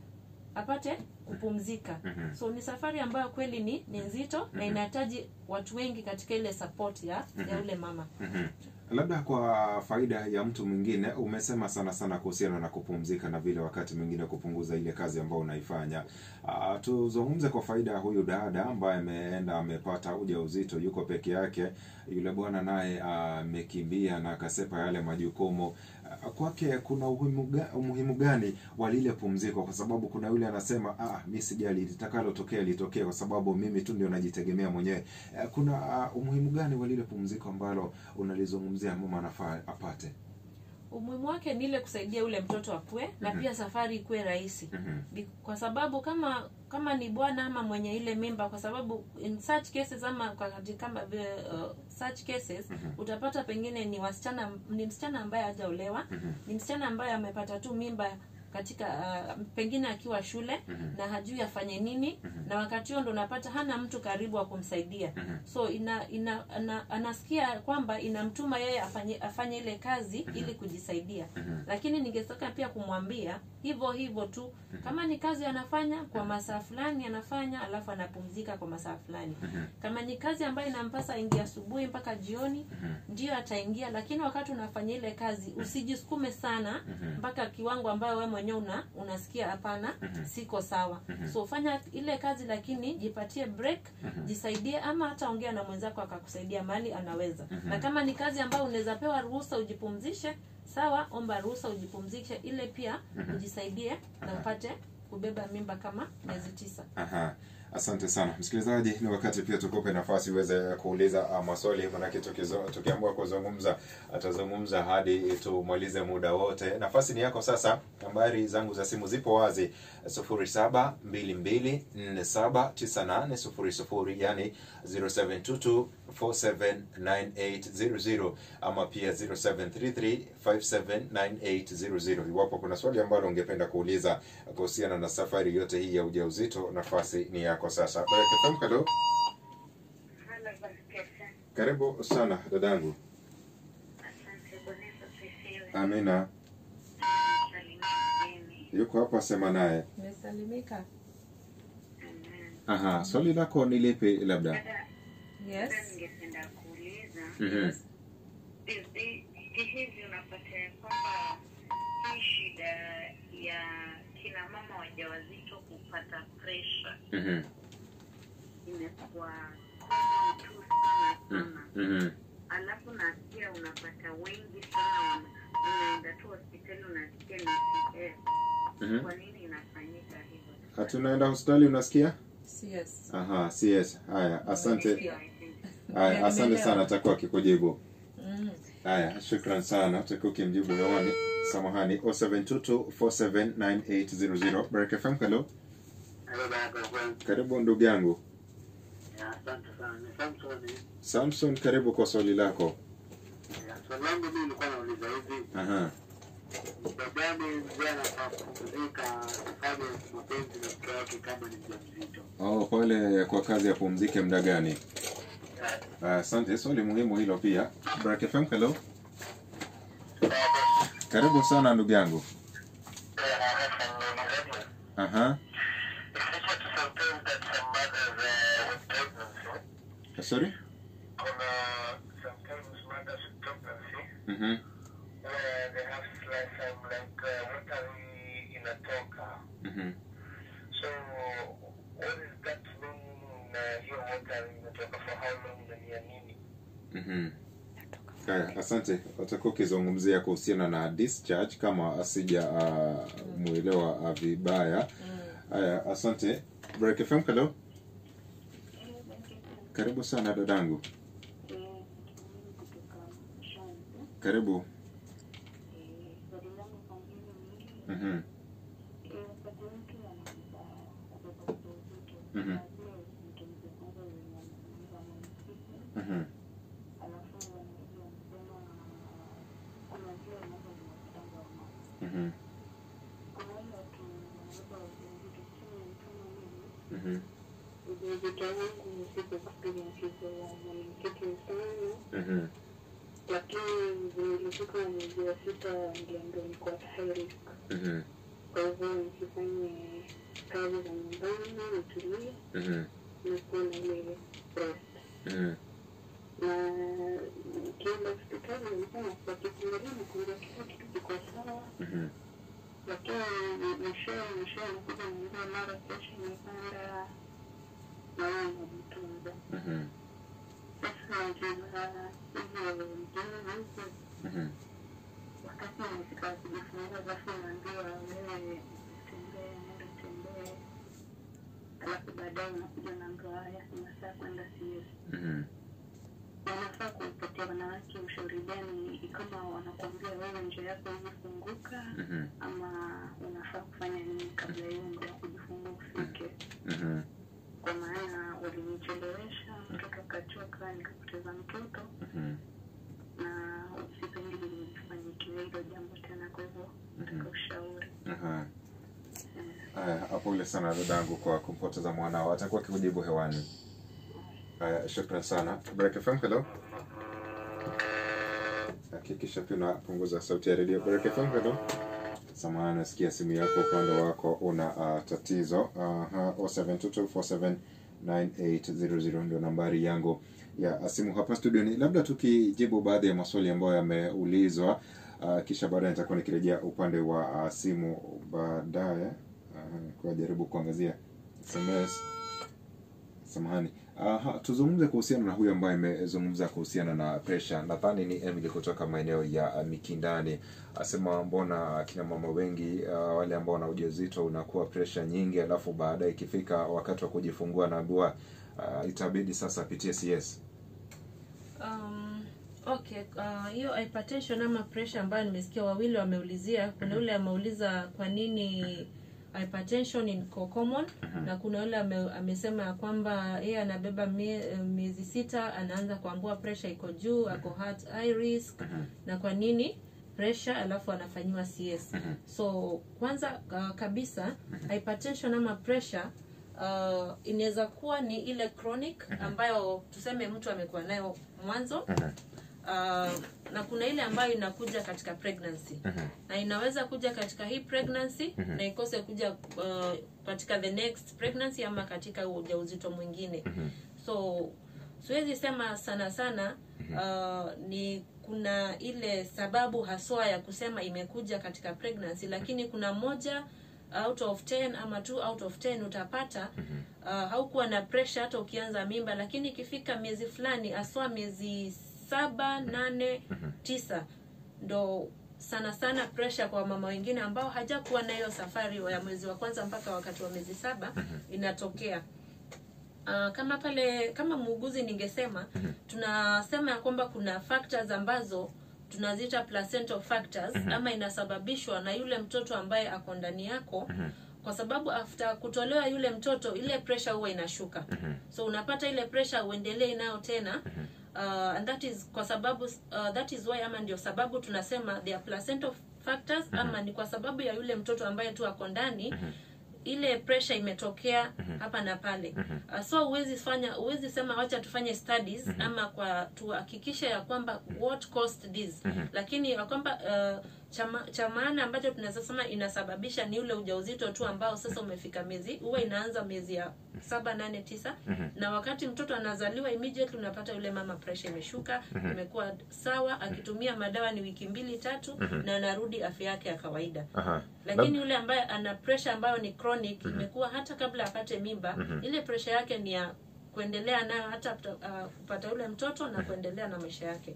apate kupumzika Mhm. so ni safari ambayo kweli ni ni nzito na inahitaji watu wengi katika ile support ya ya yule mama Mhm. Labda kwa faida ya mtu mwingine, umesema sana sana kuhusiana na kupumzika na vile wakati mwingine kupunguza ile kazi ambayo unaifanya. Uh, tuzungumze kwa faida ya huyu dada ambaye ameenda amepata ujauzito, yuko peke yake. Yule bwana naye amekimbia na akasepa yale majukumu. Ah, kwake kuna umuhimu, ga, umuhimu gani wa lile pumziko? Kwa sababu kuna yule anasema ah, mi sijali litakalotokea litokee, kwa sababu mimi tu ndio najitegemea mwenyewe. Eh, kuna ah, umuhimu gani wa lile pumziko ambalo unalizungumzia mama anafaa apate? umuhimu wake ni ile kusaidia ule mtoto akue na Mhm. pia safari ikuwe rahisi Mhm. Bi- kwa sababu kama kama ni bwana ama mwenye ile mimba kwa sababu in such cases ama kwa kati kama vile uh, such cases Mhm. utapata pengine ni wasichana ni msichana ambaye hajaolewa Mhm. ni msichana ambaye amepata tu mimba katika uh, pengine akiwa shule Mhm. na hajui afanye nini Mhm. na wakati huo ndo unapata hana mtu karibu wa kumsaidia Mhm. so ina, ina ana, anasikia kwamba inamtuma yeye afanye afanye ile kazi ili kujisaidia Mhm. lakini ningetaka pia kumwambia hivyo hivyo tu kama ni kazi anafanya kwa masaa fulani anafanya alafu anapumzika kwa masaa fulani Mhm. kama ni kazi ambayo inampasa aingia asubuhi mpaka jioni Mhm. ndio ataingia lakini wakati unafanya ile kazi usijisukume sana Mhm. mpaka kiwango ambayo wewe mwenyewe una, unasikia hapana Mhm. siko sawa Mhm. so fanya ile kazi lakini jipatie break Mhm. jisaidie ama hata ongea na mwenzako akakusaidia mahali anaweza Mhm. na kama ni kazi ambayo unaweza pewa ruhusa ujipumzishe sawa omba ruhusa ujipumzishe ile pia Mhm. ujisaidie na Aha. upate kubeba mimba kama miezi tisa Aha. Asante sana msikilizaji, ni wakati pia tukupe nafasi uweze kuuliza uh, maswali, manake tukizo- tukiamua kuzungumza atazungumza hadi tumalize muda wote. Nafasi ni yako sasa. Nambari zangu za simu zipo wazi 0722479800 yani 0722479800 ama pia 0733579800. Iwapo kuna swali ambalo ungependa kuuliza kuhusiana na safari yote hii ya ujauzito, nafasi ni yako sasa. Baraka FM, hello. Halo Baskesa, Karibu sana dadangu. asante. Bwana Yesu asifiwe. Amina. Salimia mgeni. Yuko hapa, sema naye. umesalimika Amen. Aha, swali lako ni lipi labda? Dada, yes dada, ningependa kuuliza Mhm. hivi hivi, unapata ya kwamba hii shida ya kina mama wajawazito kupata presha Mhm. imekuwa common tu sana sana, Mhm. alafu nasikia unapata wengi sana wana- unaenda tu hospitali unasikia ni CS. Mhm. Kwa nini inafanyika hivyo? Hatunaenda hospitali unasikia? yes Aha, CS. Haya, asante. Yeah, I think. Haya, asante Nimeelewa. sana, atakuwa akikujibu. mm. Haya, shukran sana. Utakuwa ukimjibu hewani. Samahani, 0722479800. Baraka FM, hello. Hello, Baraka Friends. Karibu ndugu yangu. Ya, Asante sana. Ni Samson. Samson, karibu kwa swali lako. Ya, Swali langu mimi nilikuwa nauliza hivi, Aha. muda gani mzee anafaa kupumzika afanye mapenzi na mke wake kama ni mjamzito? Oh, pale kwa kazi ya pumzike muda gani? Ah, Asante, swali muhimu hilo pia. Baraka FM, hello. Karibu sana ndugu yangu. Aha. Sorry? Mhm. Mhm. Mhm. Haya, asante. Watakuwa ukizungumzia kuhusiana na discharge kama asija uh, muelewa uh, vibaya. Haya, asante. Break FM, hello. Karibu sana dadangu. Karibu. Mhm. Mhm. Mhm. Mhm. Mhm. Ujauzito wangu siko experience hizo ya mwenyekiti sana, Mhm. lakini nilifika mwezi wa sita niliambiwa niko at high risk. Mhm. Kwa hivyo nisifanye kazi za nyumbani, nitulie Mhm. na kuwa na ile rest. Mhm. na nikienda hospitali nilikuwa wakifungulia nikunja kila kitu kiko sawa Mhm. lakini mwishowe mwishowe nakuja niambia mara kesho nipanda naona najitunza Mhm. sasa jina hivyo jina huko Mhm. wakati nimefika kujifungua basi naambiwa wewe tembee nenda tembee alafu baadaye unakuja naambiwa haya unafaa kwenda CS Mhm. wanafaa kupatia wanawake ushauri gani kama wanakuambia wewe njia yako imefunguka Mhm. ama unafaa kufanya nini kabla hiyo muda wa kujifungua ufike Mhm. kwa maana walinichelewesha mtoto akachoka nikapoteza mtoto Mhm. na sipendi lifanyikiwe hilo jambo tena kwa hivyo nataka ushauri Aha. Haya, pole sana dadangu kwa kumpoteza mwanao. Atakuwa akikujibu hewani. Haya, shukran sana. Baraka FM, hello. Hakikisha pia unapunguza sauti ya redio. Baraka FM, hello. Samahani, nasikia simu yako upande wako una uh, tatizo. Aha, 0722479800 ndio nambari yangu ya simu hapa studioni. Labda tukijibu baadhi ya maswali ambayo yameulizwa uh, kisha baadaye nitakuwa nikirejea upande wa uh, simu baadaye uh, kwa jaribu kuangazia SMS. Samahani. Aha, tuzungumze kuhusiana na huyu ambaye amezungumza kuhusiana na pressure. Nadhani ni Emily kutoka maeneo ya uh, Mikindani. Asema mbona akina mama wengi uh, wale ambao wana ujauzito unakuwa pressure nyingi, alafu baadaye ikifika wakati wa kujifungua naambiwa uh, itabidi sasa apitie CS. Um, okay uh, hiyo hypertension ama pressure ambayo nimesikia wawili wameulizia kuna yule ameuliza kwa nini hypertension iko common na kuna yule ame, amesema ya kwamba yeye anabeba mie- miezi sita anaanza kuambua pressure iko juu ako heart high risk na kwa nini pressure alafu anafanyiwa CS so kwanza uh, kabisa hypertension ama pressure uh, inaweza kuwa ni ile chronic ambayo tuseme mtu amekuwa nayo mwanzo uh, na kuna ile ambayo inakuja katika pregnancy na inaweza kuja katika hii pregnancy na ikose kuja uh, katika the next pregnancy ama katika ujauzito mwingine so siwezi sema sana sana uh, ni kuna ile sababu haswa ya kusema imekuja katika pregnancy lakini kuna moja out of 10 ama two out of 10 utapata uh, haukuwa na pressure hata ukianza mimba lakini ikifika miezi fulani haswa miezi saba nane tisa ndo sana sana pressure kwa mama wengine ambao hajakuwa na hiyo safari ya mwezi wa kwanza mpaka wakati wa miezi saba inatokea Uh, kama pale kama muuguzi ningesema tunasema ya kwamba kuna factors ambazo tunaziita placental factors ama inasababishwa na yule mtoto ambaye ako ndani yako kwa sababu after kutolewa yule mtoto ile pressure huwa inashuka so unapata ile pressure uendelee nayo tena uh, and that is kwa sababu uh, that is why ama ndio sababu tunasema they are placental factors ama ni kwa sababu ya yule mtoto ambaye tu ako ndani ile pressure imetokea hapa na pale uh, so huwezi fanya huwezi sema wacha tufanye studies ama kwa tuhakikishe ya kwamba what caused this lakini ya kwamba uh, chama- cha maana ambacho tunaweza sema inasababisha ni ule ujauzito tu ambao sasa umefika miezi huwa inaanza miezi ya saba nane tisa na wakati mtoto anazaliwa immediately unapata yule mama pressure imeshuka imekuwa sawa akitumia madawa ni wiki mbili tatu na anarudi afya yake ya kawaida Aha. lakini yule ambaye ana pressure ambayo ni chronic imekuwa hata kabla apate mimba ile pressure yake ni ya kuendelea nayo hata uh, kupata yule mtoto na kuendelea na maisha yake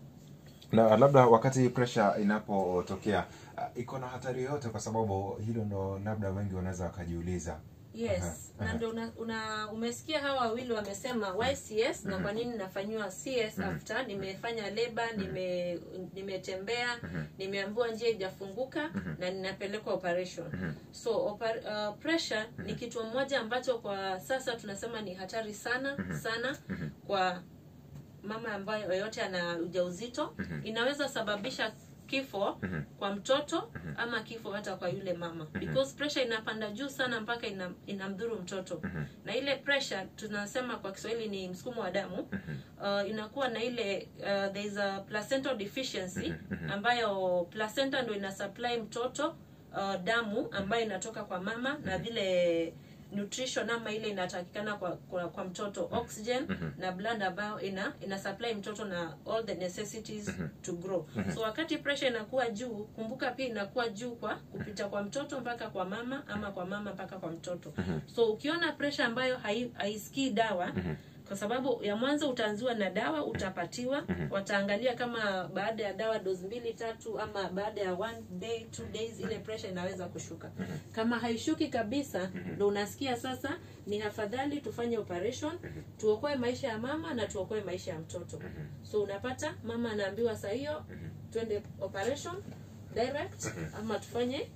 na labda wakati pressure inapotokea uh, iko na hatari yoyote kwa sababu hilo ndo labda wengi wanaweza wakajiuliza yes Aha, na aha. ndio una, una umesikia hawa wawili wamesema why cs na kwa nini nafanyiwa cs after nimefanya leba nime nimetembea nimeambiwa njia ijafunguka na ninapelekwa operation so oper, uh, pressure ni kitu moja ambacho kwa sasa tunasema ni hatari sana sana kwa mama ambayo yoyote ana ujauzito inaweza sababisha kifo kwa mtoto ama kifo hata kwa yule mama because pressure inapanda juu sana mpaka ina, inamdhuru mtoto na ile pressure tunasema kwa kiswahili ni msukumo wa damu uh, inakuwa na ile uh, there is a placental deficiency ambayo placenta ndo ina supply mtoto uh, damu ambayo inatoka kwa mama na vile nutrition ama ile inatakikana kwa, kwa, kwa mtoto oxygen na blood ambayo ina ina supply mtoto na all the necessities to grow so wakati pressure inakuwa juu kumbuka pia inakuwa juu kwa kupita kwa mtoto mpaka kwa mama ama kwa mama mpaka kwa mtoto so ukiona pressure ambayo hai- haisikii dawa kwa sababu ya mwanzo utaanziwa na dawa utapatiwa wataangalia kama baada ya dawa dozi mbili tatu ama baada ya one day two days ile pressure inaweza kushuka kama haishuki kabisa ndo unasikia sasa ni afadhali tufanye operation tuokoe maisha ya mama na tuokoe maisha ya mtoto so unapata mama anaambiwa saa hiyo twende operation direct ama tufanye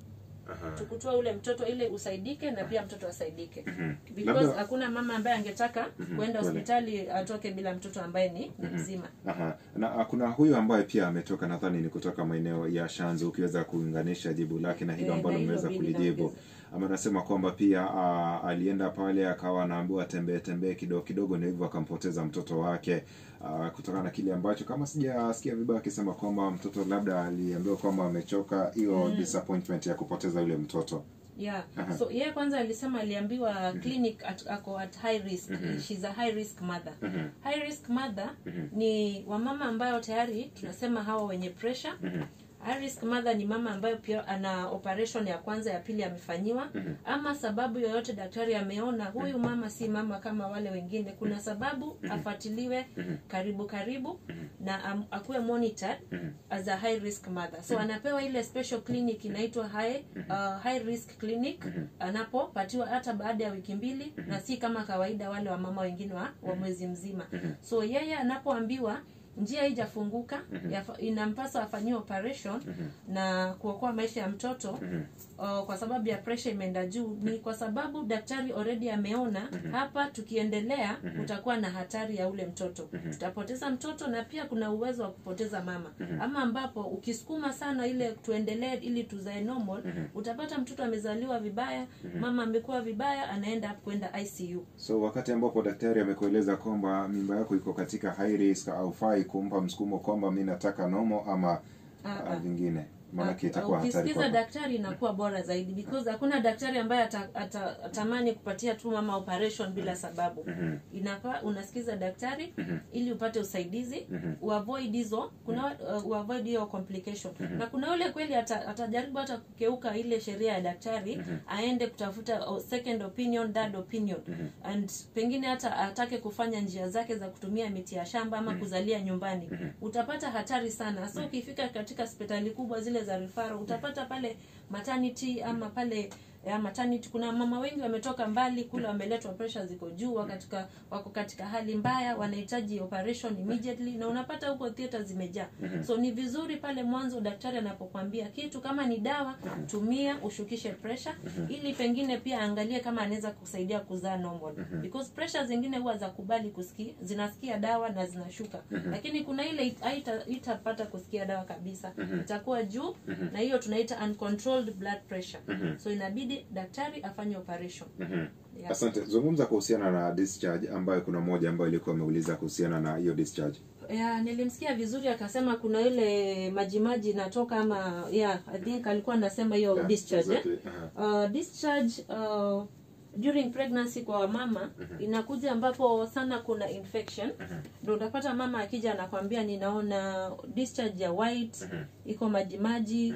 Aha. tukutoa ule mtoto ili usaidike na pia mtoto asaidike because Labda- hakuna mama ambaye angetaka kwenda kweli. hospitali atoke bila mtoto ambaye ni, ni mzima Aha. Na ah, kuna huyu ambaye pia ametoka nadhani ni kutoka maeneo ya Shanzu, ukiweza kuunganisha jibu lake na hilo Eh, ambalo na hilo umeweza mimi kulijibu. naongeza. Ama anasema kwamba pia ah, alienda pale akawa anaambiwa tembee tembee kidogo kidogo, na hivyo akampoteza mtoto wake ah, kutokana na kile ambacho, kama sijasikia vibaya, akisema kwamba mtoto labda aliambiwa kwamba amechoka, hiyo disappointment ya kupoteza yule mtoto. yeah Aha. so yeye kwanza alisema aliambiwa clinic at, ako at high risk she's a high risk mother high risk mother ni wamama ambayo tayari tunasema hawa wenye pressure high risk mother ni mama ambayo pia ana operation ya kwanza ya pili amefanyiwa ama sababu yoyote daktari ameona huyu mama si mama kama wale wengine kuna sababu afuatiliwe karibu karibu na am, akuwe monitored as a high risk mother so anapewa ile special clinic inaitwa high, uh, high risk clinic anapopatiwa hata baada ya wiki mbili na si kama kawaida wale wamama wengine wa, wa mwezi mzima so yeye anapoambiwa njia haijafunguka yafa- inampasa afanyiwe operation na kuokoa maisha ya mtoto uh, kwa sababu ya pressure imeenda juu ni kwa sababu daktari already ameona hapa tukiendelea kutakuwa na hatari ya ule mtoto tutapoteza mtoto na pia kuna uwezo wa kupoteza mama ama ambapo ukisukuma sana ile tuendelee ili tuzae normal utapata mtoto amezaliwa vibaya mama amekuwa vibaya anaenda kwenda ICU So wakati ambapo daktari amekueleza kwamba mimba yako iko katika high risk, haufai kumpa msukumo kwamba mi nataka nomo ama Ah, ah, ah. vingine, maanake Ah, itakuwa hatari ukisikiza kwako. daktari inakuwa bora zaidi because hakuna daktari ambaye ata- ata- atamani kupatia tu mama operation bila sababu inafaa unasikiza daktari ili upate usaidizi uavoid hizo kuna uh, uavoid hiyo complication na kuna yule kweli ata- atajaribu hata kukeuka ile sheria ya daktari aende kutafuta uh, second opinion third opinion and pengine hata atake kufanya njia zake za kutumia miti ya shamba ama kuzalia nyumbani utapata hatari sana so ukifika katika hospitali kubwa zile za rifaro utapata pale maternity ama pale ya maternity kuna mama wengi wametoka mbali kule wameletwa pressure ziko juu katika wako katika hali mbaya wanahitaji operation immediately na unapata huko theater zimejaa so ni vizuri pale mwanzo daktari anapokuambia kitu kama ni dawa tumia ushukishe pressure ili pengine pia angalie kama anaweza kusaidia kuzaa normal because pressure zingine huwa za kubali kusikia zinasikia dawa na zinashuka lakini kuna ile it- haita- itapata kusikia dawa kabisa itakuwa juu na hiyo tunaita uncontrolled blood pressure so inabidi daktari afanye operation yeah. Asante. Zungumza kuhusiana na discharge, ambayo kuna mmoja ambayo ilikuwa ameuliza kuhusiana na hiyo discharge. ya nilimsikia vizuri akasema kuna ile majimaji inatoka ama yeah i think alikuwa anasema hiyo Yeah, discharge eh? exactly. Aha. uh, discharge uh, during pregnancy kwa wamama inakuja ambapo sana kuna infection ndo utapata mama akija anakwambia ninaona discharge ya white iko majimaji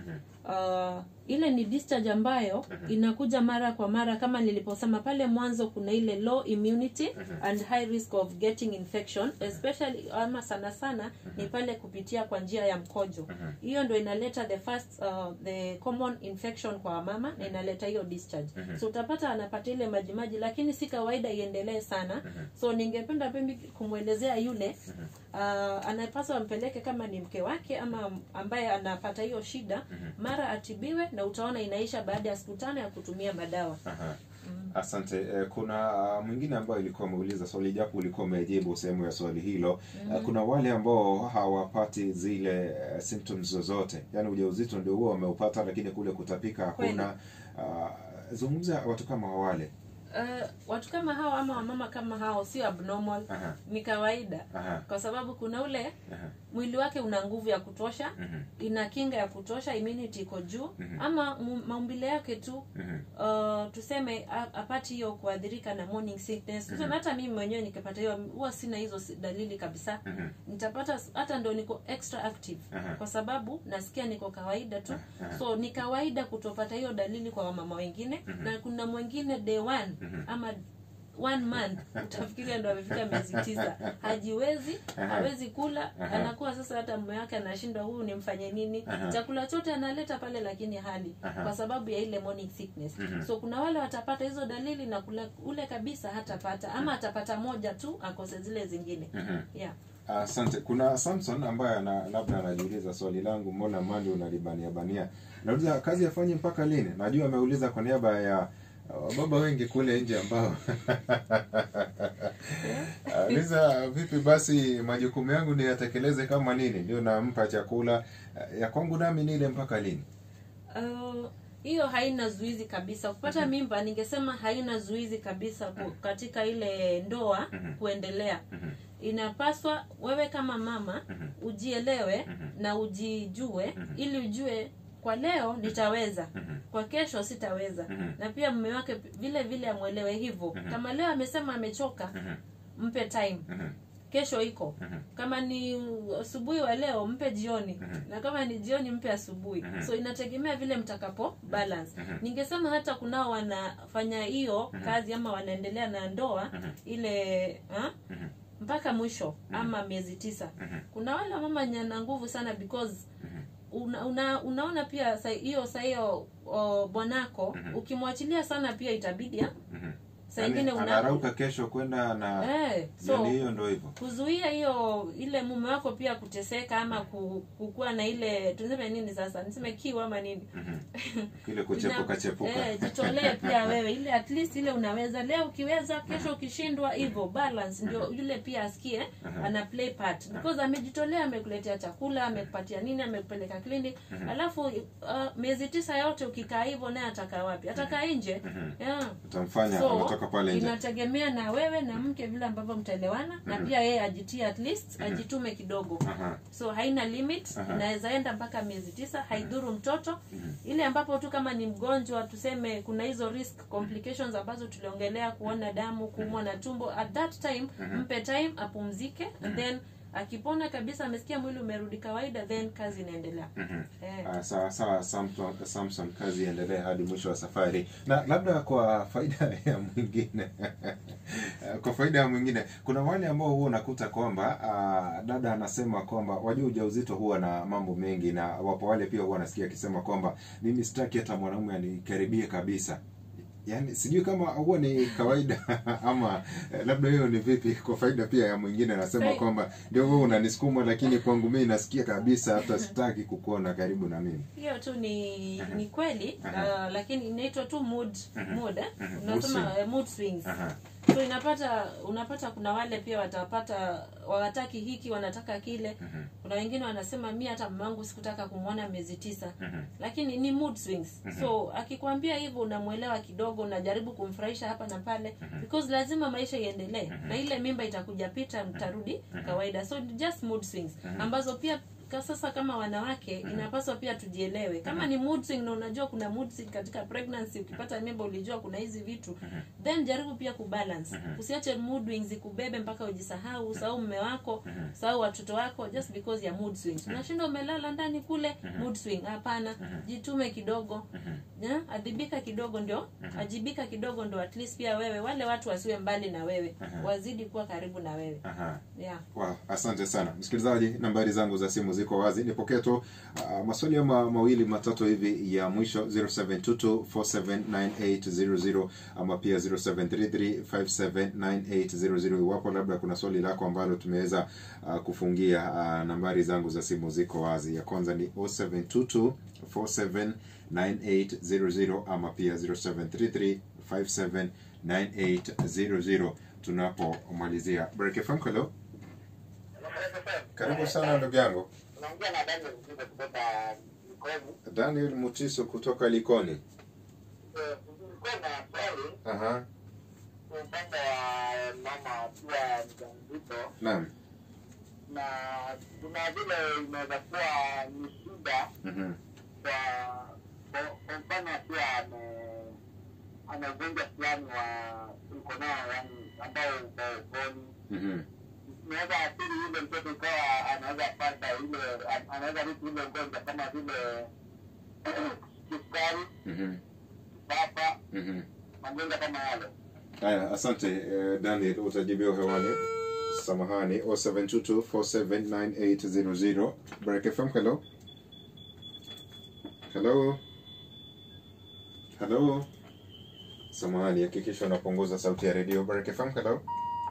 uh, ile ni discharge ambayo inakuja mara kwa mara kama niliposema pale mwanzo kuna ile low immunity and high risk of getting infection especially ama sana sana ni pale kupitia kwa njia ya mkojo hiyo ndo inaleta the first uh, the common infection kwa mama na inaleta hiyo discharge so utapata anapata ile majimaji lakini si kawaida iendelee sana so ningependa pembi kumwelezea yule uh, anapaswa ampeleke kama ni mke wake ama ambaye anapata hiyo shida mara atibiwe na utaona inaisha baada ya siku tano ya kutumia madawa Aha. Asante. Eh, Kuna ah, mwingine ambayo ilikuwa ameuliza swali, japo ulikuwa umejibu sehemu ya swali hilo. Eh, Kuna wale ambao hawapati zile eh, symptoms zozote, yaani ujauzito ndio huo wameupata, lakini kule kutapika hakuna. Ah, Zungumza watu kama wale. uh, watu kama hao ama wamama kama hao sio abnormal Aha. ni kawaida Aha. kwa sababu kuna ule Aha. mwili wake una nguvu ya kutosha Mhm. ina kinga ya kutosha immunity iko juu Mhm. ama mu- maumbile yake tu Mhm. uh, tuseme a- apati hiyo kuadhirika na morning sickness tuseme hata mimi mwenyewe nikipata hiyo huwa sina hizo si- dalili kabisa Mhm. nitapata s- hata ndo niko extra active Aha. kwa sababu nasikia niko kawaida tu Aha. so ni kawaida kutopata hiyo dalili kwa wamama wengine na kuna mwingine day one Mhm. ama one month utafikiria ndo amefika miezi tisa hajiwezi Aha. hawezi kula Aha. anakuwa sasa hata mume wake anashindwa huyu nimfanye nini Aha. chakula chote analeta pale lakini hali Aha. kwa sababu ya ile morning sickness Mhm. so kuna wale watapata hizo dalili na kula, ule kabisa hatapata ama atapata moja tu akose zile zingine Mhm. yeah asante kuna samson ambaye ana labda anajiuliza swali langu mbona mali unalibania bania nauliza kazi afanye mpaka lini najua ameuliza kwa niaba ya uh, baba wengi kule nje ambao uliza vipi basi majukumu yangu niyatekeleze kama nini ndio nampa chakula Uh, ya kwangu nami nile mpaka lini Uh, hiyo haina zuizi kabisa kupata mimba ningesema haina zuizi kabisa ku, katika ile ndoa Mhm. kuendelea Mhm. inapaswa wewe kama mama Mhm. ujielewe Mhm. na ujijue Mhm. ili ujue kwa leo nitaweza Mhm. kwa kesho sitaweza Mhm. na pia mume wake vile vile amwelewe hivyo Mhm. kama leo amesema amechoka Mhm. mpe time Mhm. kesho iko Mhm. kama ni asubuhi wa leo mpe jioni Mhm. na kama ni jioni mpe asubuhi Mhm. so inategemea vile mtakapo balance Mhm. ningesema hata kunao wanafanya hiyo Mhm. kazi ama wanaendelea na ndoa Mhm. ile ha? Mhm. mpaka mwisho ama miezi tisa Mhm. kuna wale mama nyana nguvu sana because Mhm. una, una, unaona pia sa- hiyo saa hiyo o, bwanako Mhm. ukimwachilia sana pia itabidi ah, Mhm. saa Yaani, ingine una anarauka kesho kwenda na eh, so yani hiyo ndo hivyo kuzuia hiyo ile mume wako pia kuteseka ama ku- kukuwa na ile tuseme nini sasa niseme kiu ama nini Mhm. kile kuchepuka chepuka eh, jitolee pia wewe ile at least ile unaweza leo ukiweza kesho ukishindwa hivyo balance ndio yule pia asikie Aha. ana play part because amejitolea amekuletea chakula amekupatia nini amekupeleka clinic alafu uh, miezi tisa yote ukikaa hivyo naye atakaa wapi atakaa nje Mhm. yeah utamfanya so anatoka pale nje inategemea na wewe na mke vile ambavyo mtaelewana na pia yeye ajitie at least ajitume kidogo Aha. so haina limit Aha. inaweza enda mpaka miezi tisa haidhuru mtoto ile ambapo tu kama ni mgonjwa tuseme kuna hizo risk complications ambazo tuliongelea kuona damu kuumwa na tumbo at that time mpe time apumzike and then akipona kabisa amesikia mwili umerudi kawaida then kazi inaendelea Mhm. eh. Ah, sawa sawa Samson, Samson kazi iendelee hadi mwisho wa safari na labda kwa faida ya mwingine kwa faida ya mwingine kuna wale ambao huwa unakuta kwamba ah, dada anasema kwamba wajua ujauzito huwa na mambo mengi na wapo wale pia huwa anasikia akisema kwamba mimi sitaki hata mwanaume anikaribie kabisa yaani sijui kama huwa ni kawaida ama eh, labda hiyo ni vipi kwa faida pia ya mwingine anasema Sai- kwamba ndio wewe unanisukuma lakini kwangu mimi nasikia kabisa hata sitaki kukuona karibu na mimi hiyo tu ni ni kweli Aha. uh, lakini inaitwa tu mood mood eh? Mhm. Mood unasema swing. eh, mood swings Aha. so inapata unapata kuna wale pia watapata wawataki hiki wanataka kile Mhm. kuna wengine wanasema mi hata mamangu sikutaka kumwona miezi tisa Mhm. lakini ni mood swings so akikwambia hivyo unamwelewa kidogo unajaribu kumfurahisha hapa na pale because lazima maisha iendelee na ile mimba itakuja pita mtarudi kawaida so ni just mood swings ambazo pia ka- sasa kama wanawake inapaswa pia tujielewe kama ni mood swing na unajua kuna mood swing katika pregnancy ukipata mimba ulijua kuna hizi vitu then jaribu pia kubalance usiache mood swings zikubebe mpaka ujisahau usahau mume wako usahau watoto wako just because ya mood swings unashinda umelala ndani kule mood swing hapana jitume kidogo yeah? adhibika kidogo ndio ajibika kidogo ndio at least pia wewe wale watu wasiwe mbali na wewe wazidi kuwa karibu na wewe Aha. yeah Wow, asante sana msikilizaji nambari zangu za simu ziko wazi nipokee tu uh, maswali ama mawili matatu hivi ya mwisho 0722479800 ama pia 0733579800 iwapo labda kuna swali lako ambalo tumeweza uh, kufungia uh, nambari zangu za simu ziko wazi ya kwanza ni 0722479800 ama pia 0733579800 tunapomalizia break FM hello karibu sana ndugu yangu unaongea na Daniel Mzigo kutoka Mkozi. daniel mutiso kutoka likoni Eh, Nilikuwa na swali aha kwa upande wa mama akiwa mjamzito, naam na kuna vile inaweza kuwa ni shida Mhm. kwa kwa- kwa mfano akiwa ame ana ugonjwa fulani wa uko nao yani ambao uko ukoni Mhm. inaweza athiri yule mtoto ikawa anaweza pata ile an- anaweza rithi ile ugonjwa kama vile kisukari Mhm. papa Mhm. magonjwa kama yale Haya, asante eh, Daniel, utajibiwa hewani. Samahani, 0722479800. Baraka FM, hello. Hello. Hello. Samahani, hakikisha unapunguza sauti ya redio. Baraka FM, hello.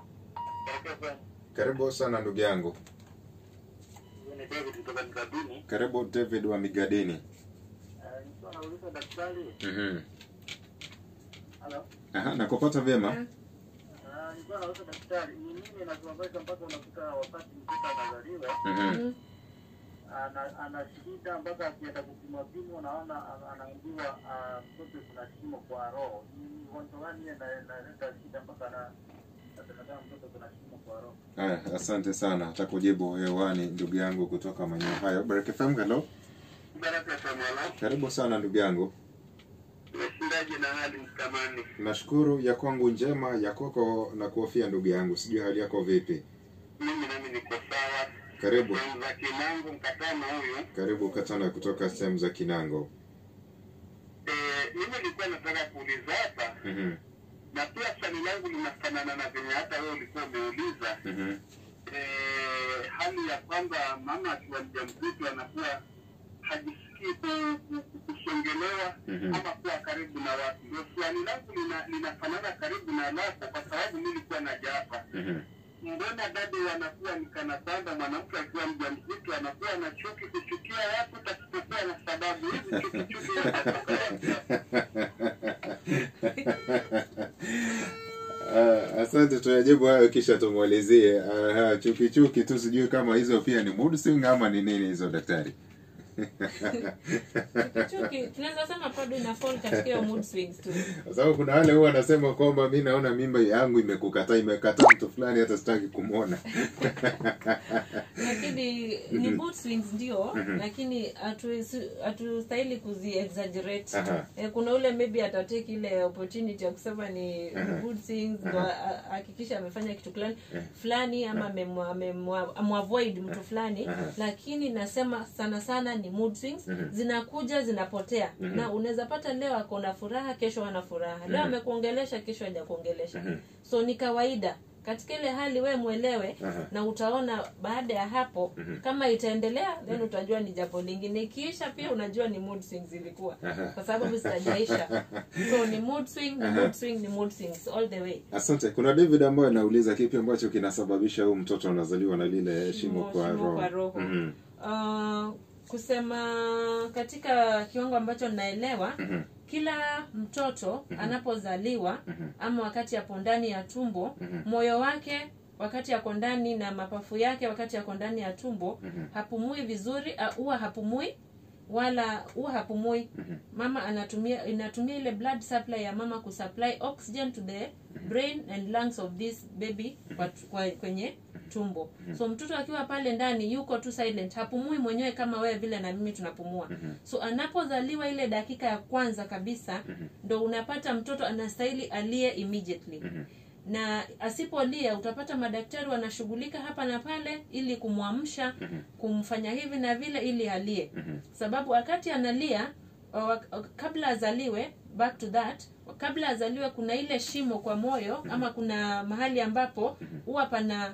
Karibu sana ndugu yangu. ni David kutoka Mkabini. Karibu David wa Migadini. Nilikuwa nauliza daktari, Mhm. halo, Aha, nakupata vyema. Ah, nilikuwa nauliza daktari, ni nini inasababisha mpaka unakuta wakati mtoto anazaliwa Mhm. ana ana shida mpaka akienda kupima pimo naona ana- anaambiwa ah, mtoto kuna shimo kwa roho. Ni ugonjwa gani ile ina- inaleta shida mpaka ana asemekana mtoto kuna shimo kwa roho? Haya, asante sana. Takujibu hewani ndugu yangu kutoka maeneo hayo. Baraka FM, hello. Baraka Samala, Karibu sana ndugu yangu. umeshindaje na hali mkamani? Nashukuru ya kwangu njema, ya kwako na kuhofia ndugu yangu. Sijui hali yako vipi? Mimi nami niko sawa. Karibu. Sehemu za Kinango mkatano huyu. Karibu Katana kutoka sehemu za Kinango. Eh, mimi nilikuwa nataka kuuliza hapa Mhm. na pia swali langu linafanana na venye hata wewe ulikuwa umeuliza Mhm. eh, hali ya kwamba mama akiwa mjamzito anakuwa hajisikii ku- ku- kusongelewa Mhm. ama kuwa karibu na watu. Ndio swali langu lina, linafanana karibu na lako, kwa sababu mi nilikuwa naja hapa Mhm. mbona dadi wanakuwa ni kana kwamba mwanamke akiwa mjamzito anakuwa na chuki kuchukia watu pasipokuwa na sababu. Hizi chuki chuki zinatoka wapi? Ah, asante, tuyajibu hayo kisha tumwalizie. Aha, chuki chuki tu, sijui kama hizo pia ni mood swing ama ni nini hizo daktari? chuki tunaweza sema bado ina fall katika hiyo mood swings tu Kwa sababu kuna wale huwa wanasema kwamba mi naona mimba yangu imekukataa, imekataa mtu fulani, hata sitaki kumwona. lakini ni mood swings ndio lakini hatuwezi- hatustahili kuzi exaggerate Aha. eh, kuna ule maybe atatake ile opportunity ya kusema ni mood swings ndo a- a- hakikisha amefanya kitu fulani fulani ama amemwa- amemwa- amwavoid mtu fulani Aha. lakini nasema sana sana ni mood swings zinakuja zinapotea na unaweza pata leo ako na furaha kesho ana furaha leo amekuongelesha kesho hajakuongelesha so ni kawaida katika ile hali we mwelewe Aha. na utaona baada ya hapo kama itaendelea then utajua ni jambo lingine ikiisha pia unajua ni mood swings ilikuwa Aha. kwa sababu zitajaisha so ni mood swing ni mood swing ni mood swings all the way Asante. Kuna David ambaye anauliza kipi ambacho kinasababisha huyu mtoto anazaliwa na lile shimo kwa shimo roho. kwa roho. Mhm. Uh, kusema katika kiwango ambacho naelewa Mhm. kila mtoto anapozaliwa ama wakati yapo ndani ya tumbo moyo wake wakati yako ndani na mapafu yake wakati yako ndani ya tumbo hapumui vizuri uh, huwa hapumui wala huwa hapumui mama anatumia inatumia ile blood supply ya mama kusupply oxygen to the brain and lungs of this baby kwa, kwa, kwenye tumbo so mtoto akiwa pale ndani yuko tu silent hapumui mwenyewe kama wewe vile na mimi tunapumua so anapozaliwa ile dakika ya kwanza kabisa ndo unapata mtoto anastahili alie immediately na asipolia utapata madaktari wanashughulika hapa na pale ili kumwamsha kumfanya hivi na vile ili alie sababu wakati analia wa- wa- kabla azaliwe back to that kabla azaliwe kuna ile shimo kwa moyo ama kuna mahali ambapo huwa pana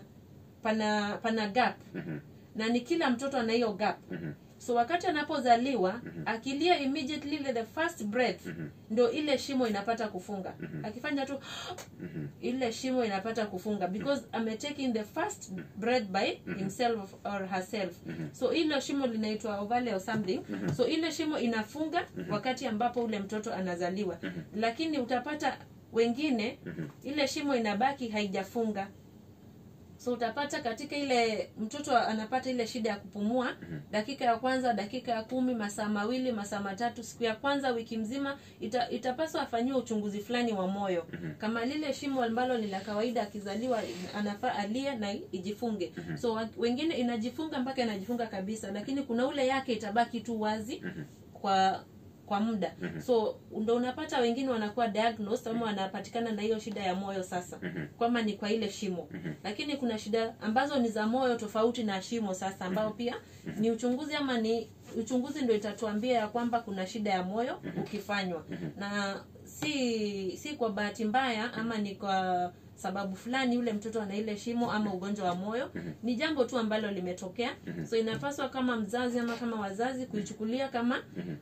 pana pana gap na ni kila mtoto ana hiyo gap so wakati anapozaliwa akilia immediately ile the first breath ndo ile shimo inapata kufunga akifanya tu ile shimo inapata kufunga because ametaking the first breath by himself or herself so ile shimo linaitwa ovale or something so ile shimo inafunga wakati ambapo ule mtoto anazaliwa lakini utapata wengine ile shimo inabaki haijafunga so utapata katika ile mtoto anapata ile shida ya kupumua dakika ya kwanza dakika ya kumi masaa mawili masaa matatu siku ya kwanza wiki mzima ita, itapaswa afanyiwe uchunguzi fulani wa moyo kama lile shimo ambalo ni la kawaida akizaliwa anafaa alie na ijifunge so wa- wengine inajifunga mpaka inajifunga kabisa lakini kuna ule yake itabaki tu wazi kwa kwa muda so ndo unapata wengine wanakuwa diagnosed ama wanapatikana na hiyo shida ya moyo sasa kwamba ni kwa ile shimo lakini kuna shida ambazo ni za moyo tofauti na shimo sasa ambao pia ni uchunguzi ama ni uchunguzi ndo itatuambia ya kwamba kuna shida ya moyo ukifanywa na si si kwa bahati mbaya ama ni kwa sababu fulani yule mtoto ana ile shimo ama ugonjwa wa moyo ni jambo tu ambalo limetokea so inapaswa kama mzazi ama kama wazazi kuichukulia kama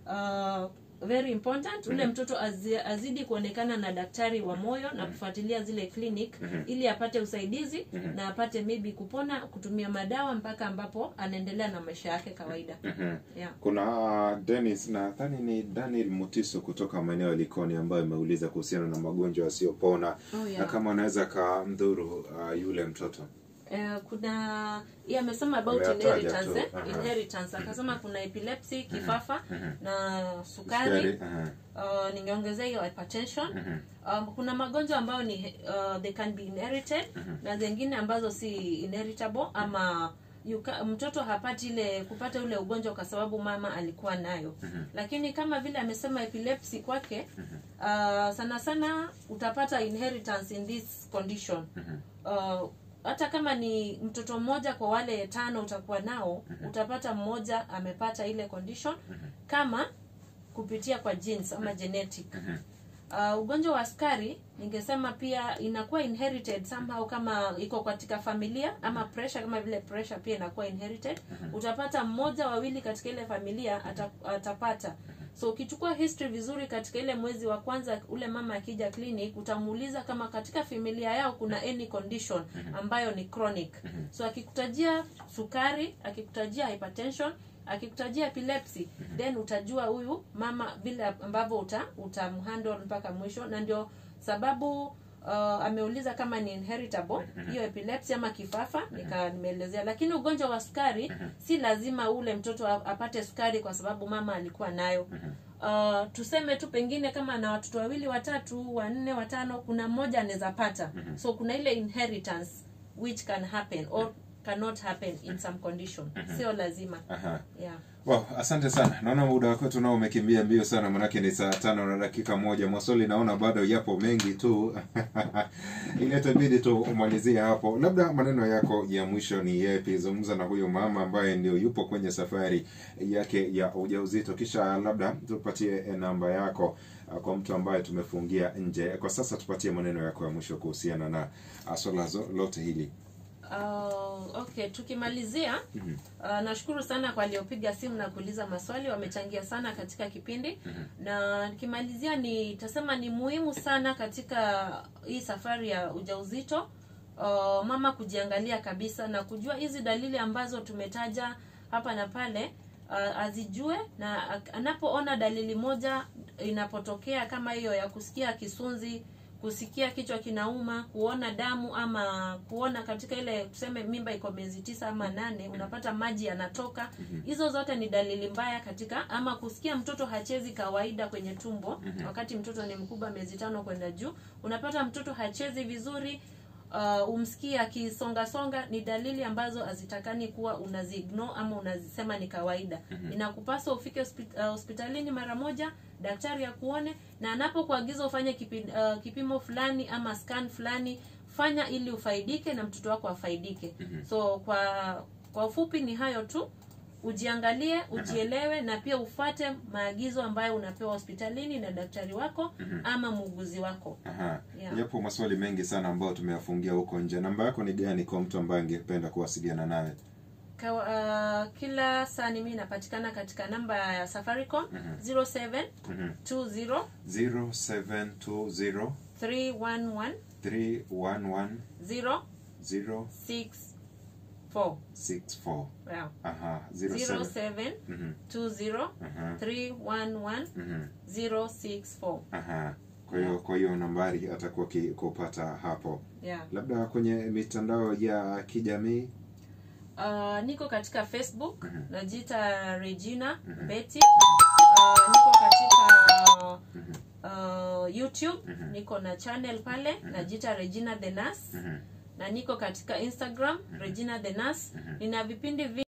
uh, very important ule mtoto azi, azidi kuonekana na daktari wa moyo na kufuatilia zile clinic ili apate usaidizi na apate maybe kupona kutumia madawa mpaka ambapo anaendelea na maisha yake kawaida yeah. kuna Dennis nadhani ni Daniel Mutiso kutoka maeneo ya Likoni ambayo ameuliza kuhusiana na magonjwa yasiyopona Oh, yeah. na kama anaweza kamdhuru uh, yule mtoto Eh, kuna yeye amesema about Ameyataja inheritance tu, eh? aha. inheritance akasema kuna epilepsy kifafa na sukari Sukari, aha. uh, ningeongezea hiyo hypertension um, kuna magonjwa ambayo ni uh, they can be inherited na zingine ambazo si inheritable ama yuka, mtoto hapati ile kupata ule ugonjwa kwa sababu mama alikuwa nayo lakini kama vile amesema epilepsy kwake uh, sana sana utapata inheritance in this condition uh, hata kama ni mtoto mmoja kwa wale tano utakuwa nao utapata mmoja amepata ile condition kama kupitia kwa genes ama genetic uh, ugonjwa wa sukari ningesema pia inakuwa inherited somehow kama iko katika familia ama pressure kama vile pressure pia inakuwa inherited utapata mmoja wawili katika ile familia ata, atapata so ukichukua history vizuri katika ile mwezi wa kwanza ule mama akija clinic utamuuliza kama katika familia yao kuna any condition ambayo ni chronic so akikutajia sukari akikutajia hypertension akikutajia epilepsy then utajua huyu mama vile ambavyo uta utamhandle mpaka mwisho na ndio sababu uh, ameuliza kama ni inheritable hiyo epilepsy ama kifafa nika nimeelezea lakini ugonjwa wa sukari si lazima ule mtoto a- apate sukari kwa sababu mama alikuwa nayo uh, tuseme tu pengine kama na watoto wawili watatu wanne watano kuna mmoja anaweza pata so kuna ile inheritance which can happen or cannot happen in some condition sio lazima Aha. yeah Wow, asante sana. Naona muda wako tunao umekimbia mbio sana, manake ni saa tano na dakika moja. Maswali naona bado yapo mengi tu ili itabidi tu umalizie hapo. Labda maneno yako ya mwisho ni yepi? Zungumza na huyo mama ambaye ndio yupo kwenye safari yake ya ujauzito, kisha labda tupatie eh, namba yako ah, kwa mtu ambaye tumefungia nje. Kwa sasa tupatie maneno yako ya mwisho kuhusiana na ah, swala zo- lote hili. Uh, okay tukimalizia uh, nashukuru sana kwa waliopiga simu na kuuliza maswali wamechangia sana katika kipindi na nikimalizia nitasema ni muhimu sana katika hii safari ya ujauzito uh, mama kujiangalia kabisa na kujua hizi dalili ambazo tumetaja hapa na pale uh, azijue na ak- anapoona dalili moja inapotokea kama hiyo ya kusikia kisunzi kusikia kichwa kinauma kuona damu ama kuona katika ile tuseme mimba iko miezi tisa ama nane unapata maji yanatoka hizo zote ni dalili mbaya katika ama kusikia mtoto hachezi kawaida kwenye tumbo wakati mtoto ni mkubwa miezi tano kwenda juu unapata mtoto hachezi vizuri uh, umsikie akisongasonga ni dalili ambazo hazitakani kuwa unaziignore ama unazisema ni kawaida inakupaswa ufike hospi- uh, hospitalini mara moja daktari akuone na anapokuagiza ufanye kipi, uh, kipimo fulani ama scan fulani fanya ili ufaidike na mtoto wako afaidike so kwa kwa ufupi ni hayo tu ujiangalie ujielewe na pia ufate maagizo ambayo unapewa hospitalini na daktari wako ama muuguzi wako Aha. Yeah. Yapo maswali mengi sana ambayo tumeyafungia huko nje. Namba yako ni gani kwa mtu ambaye angependa kuwasiliana nawe? Kawa, uh, kila saa ni mimi napatikana katika namba ya safaricom 07 20 0720 311 311 064 064. yeah. Aha, 07. 07 Mhm, 20 aha, 311 mhm, 064 aha. Kwa hiyo kwa hiyo nambari atakuwa ki- kupata hapo. yeah. labda kwenye mitandao ya kijamii Uh, niko katika facebook Mhm. najiita regina Mhm. betty uh, niko katika Mhm. uh, youtube Mhm. niko na channel pale najiita regina the nurse Mhm. na niko katika instagram regina the nurse nina vipindi vi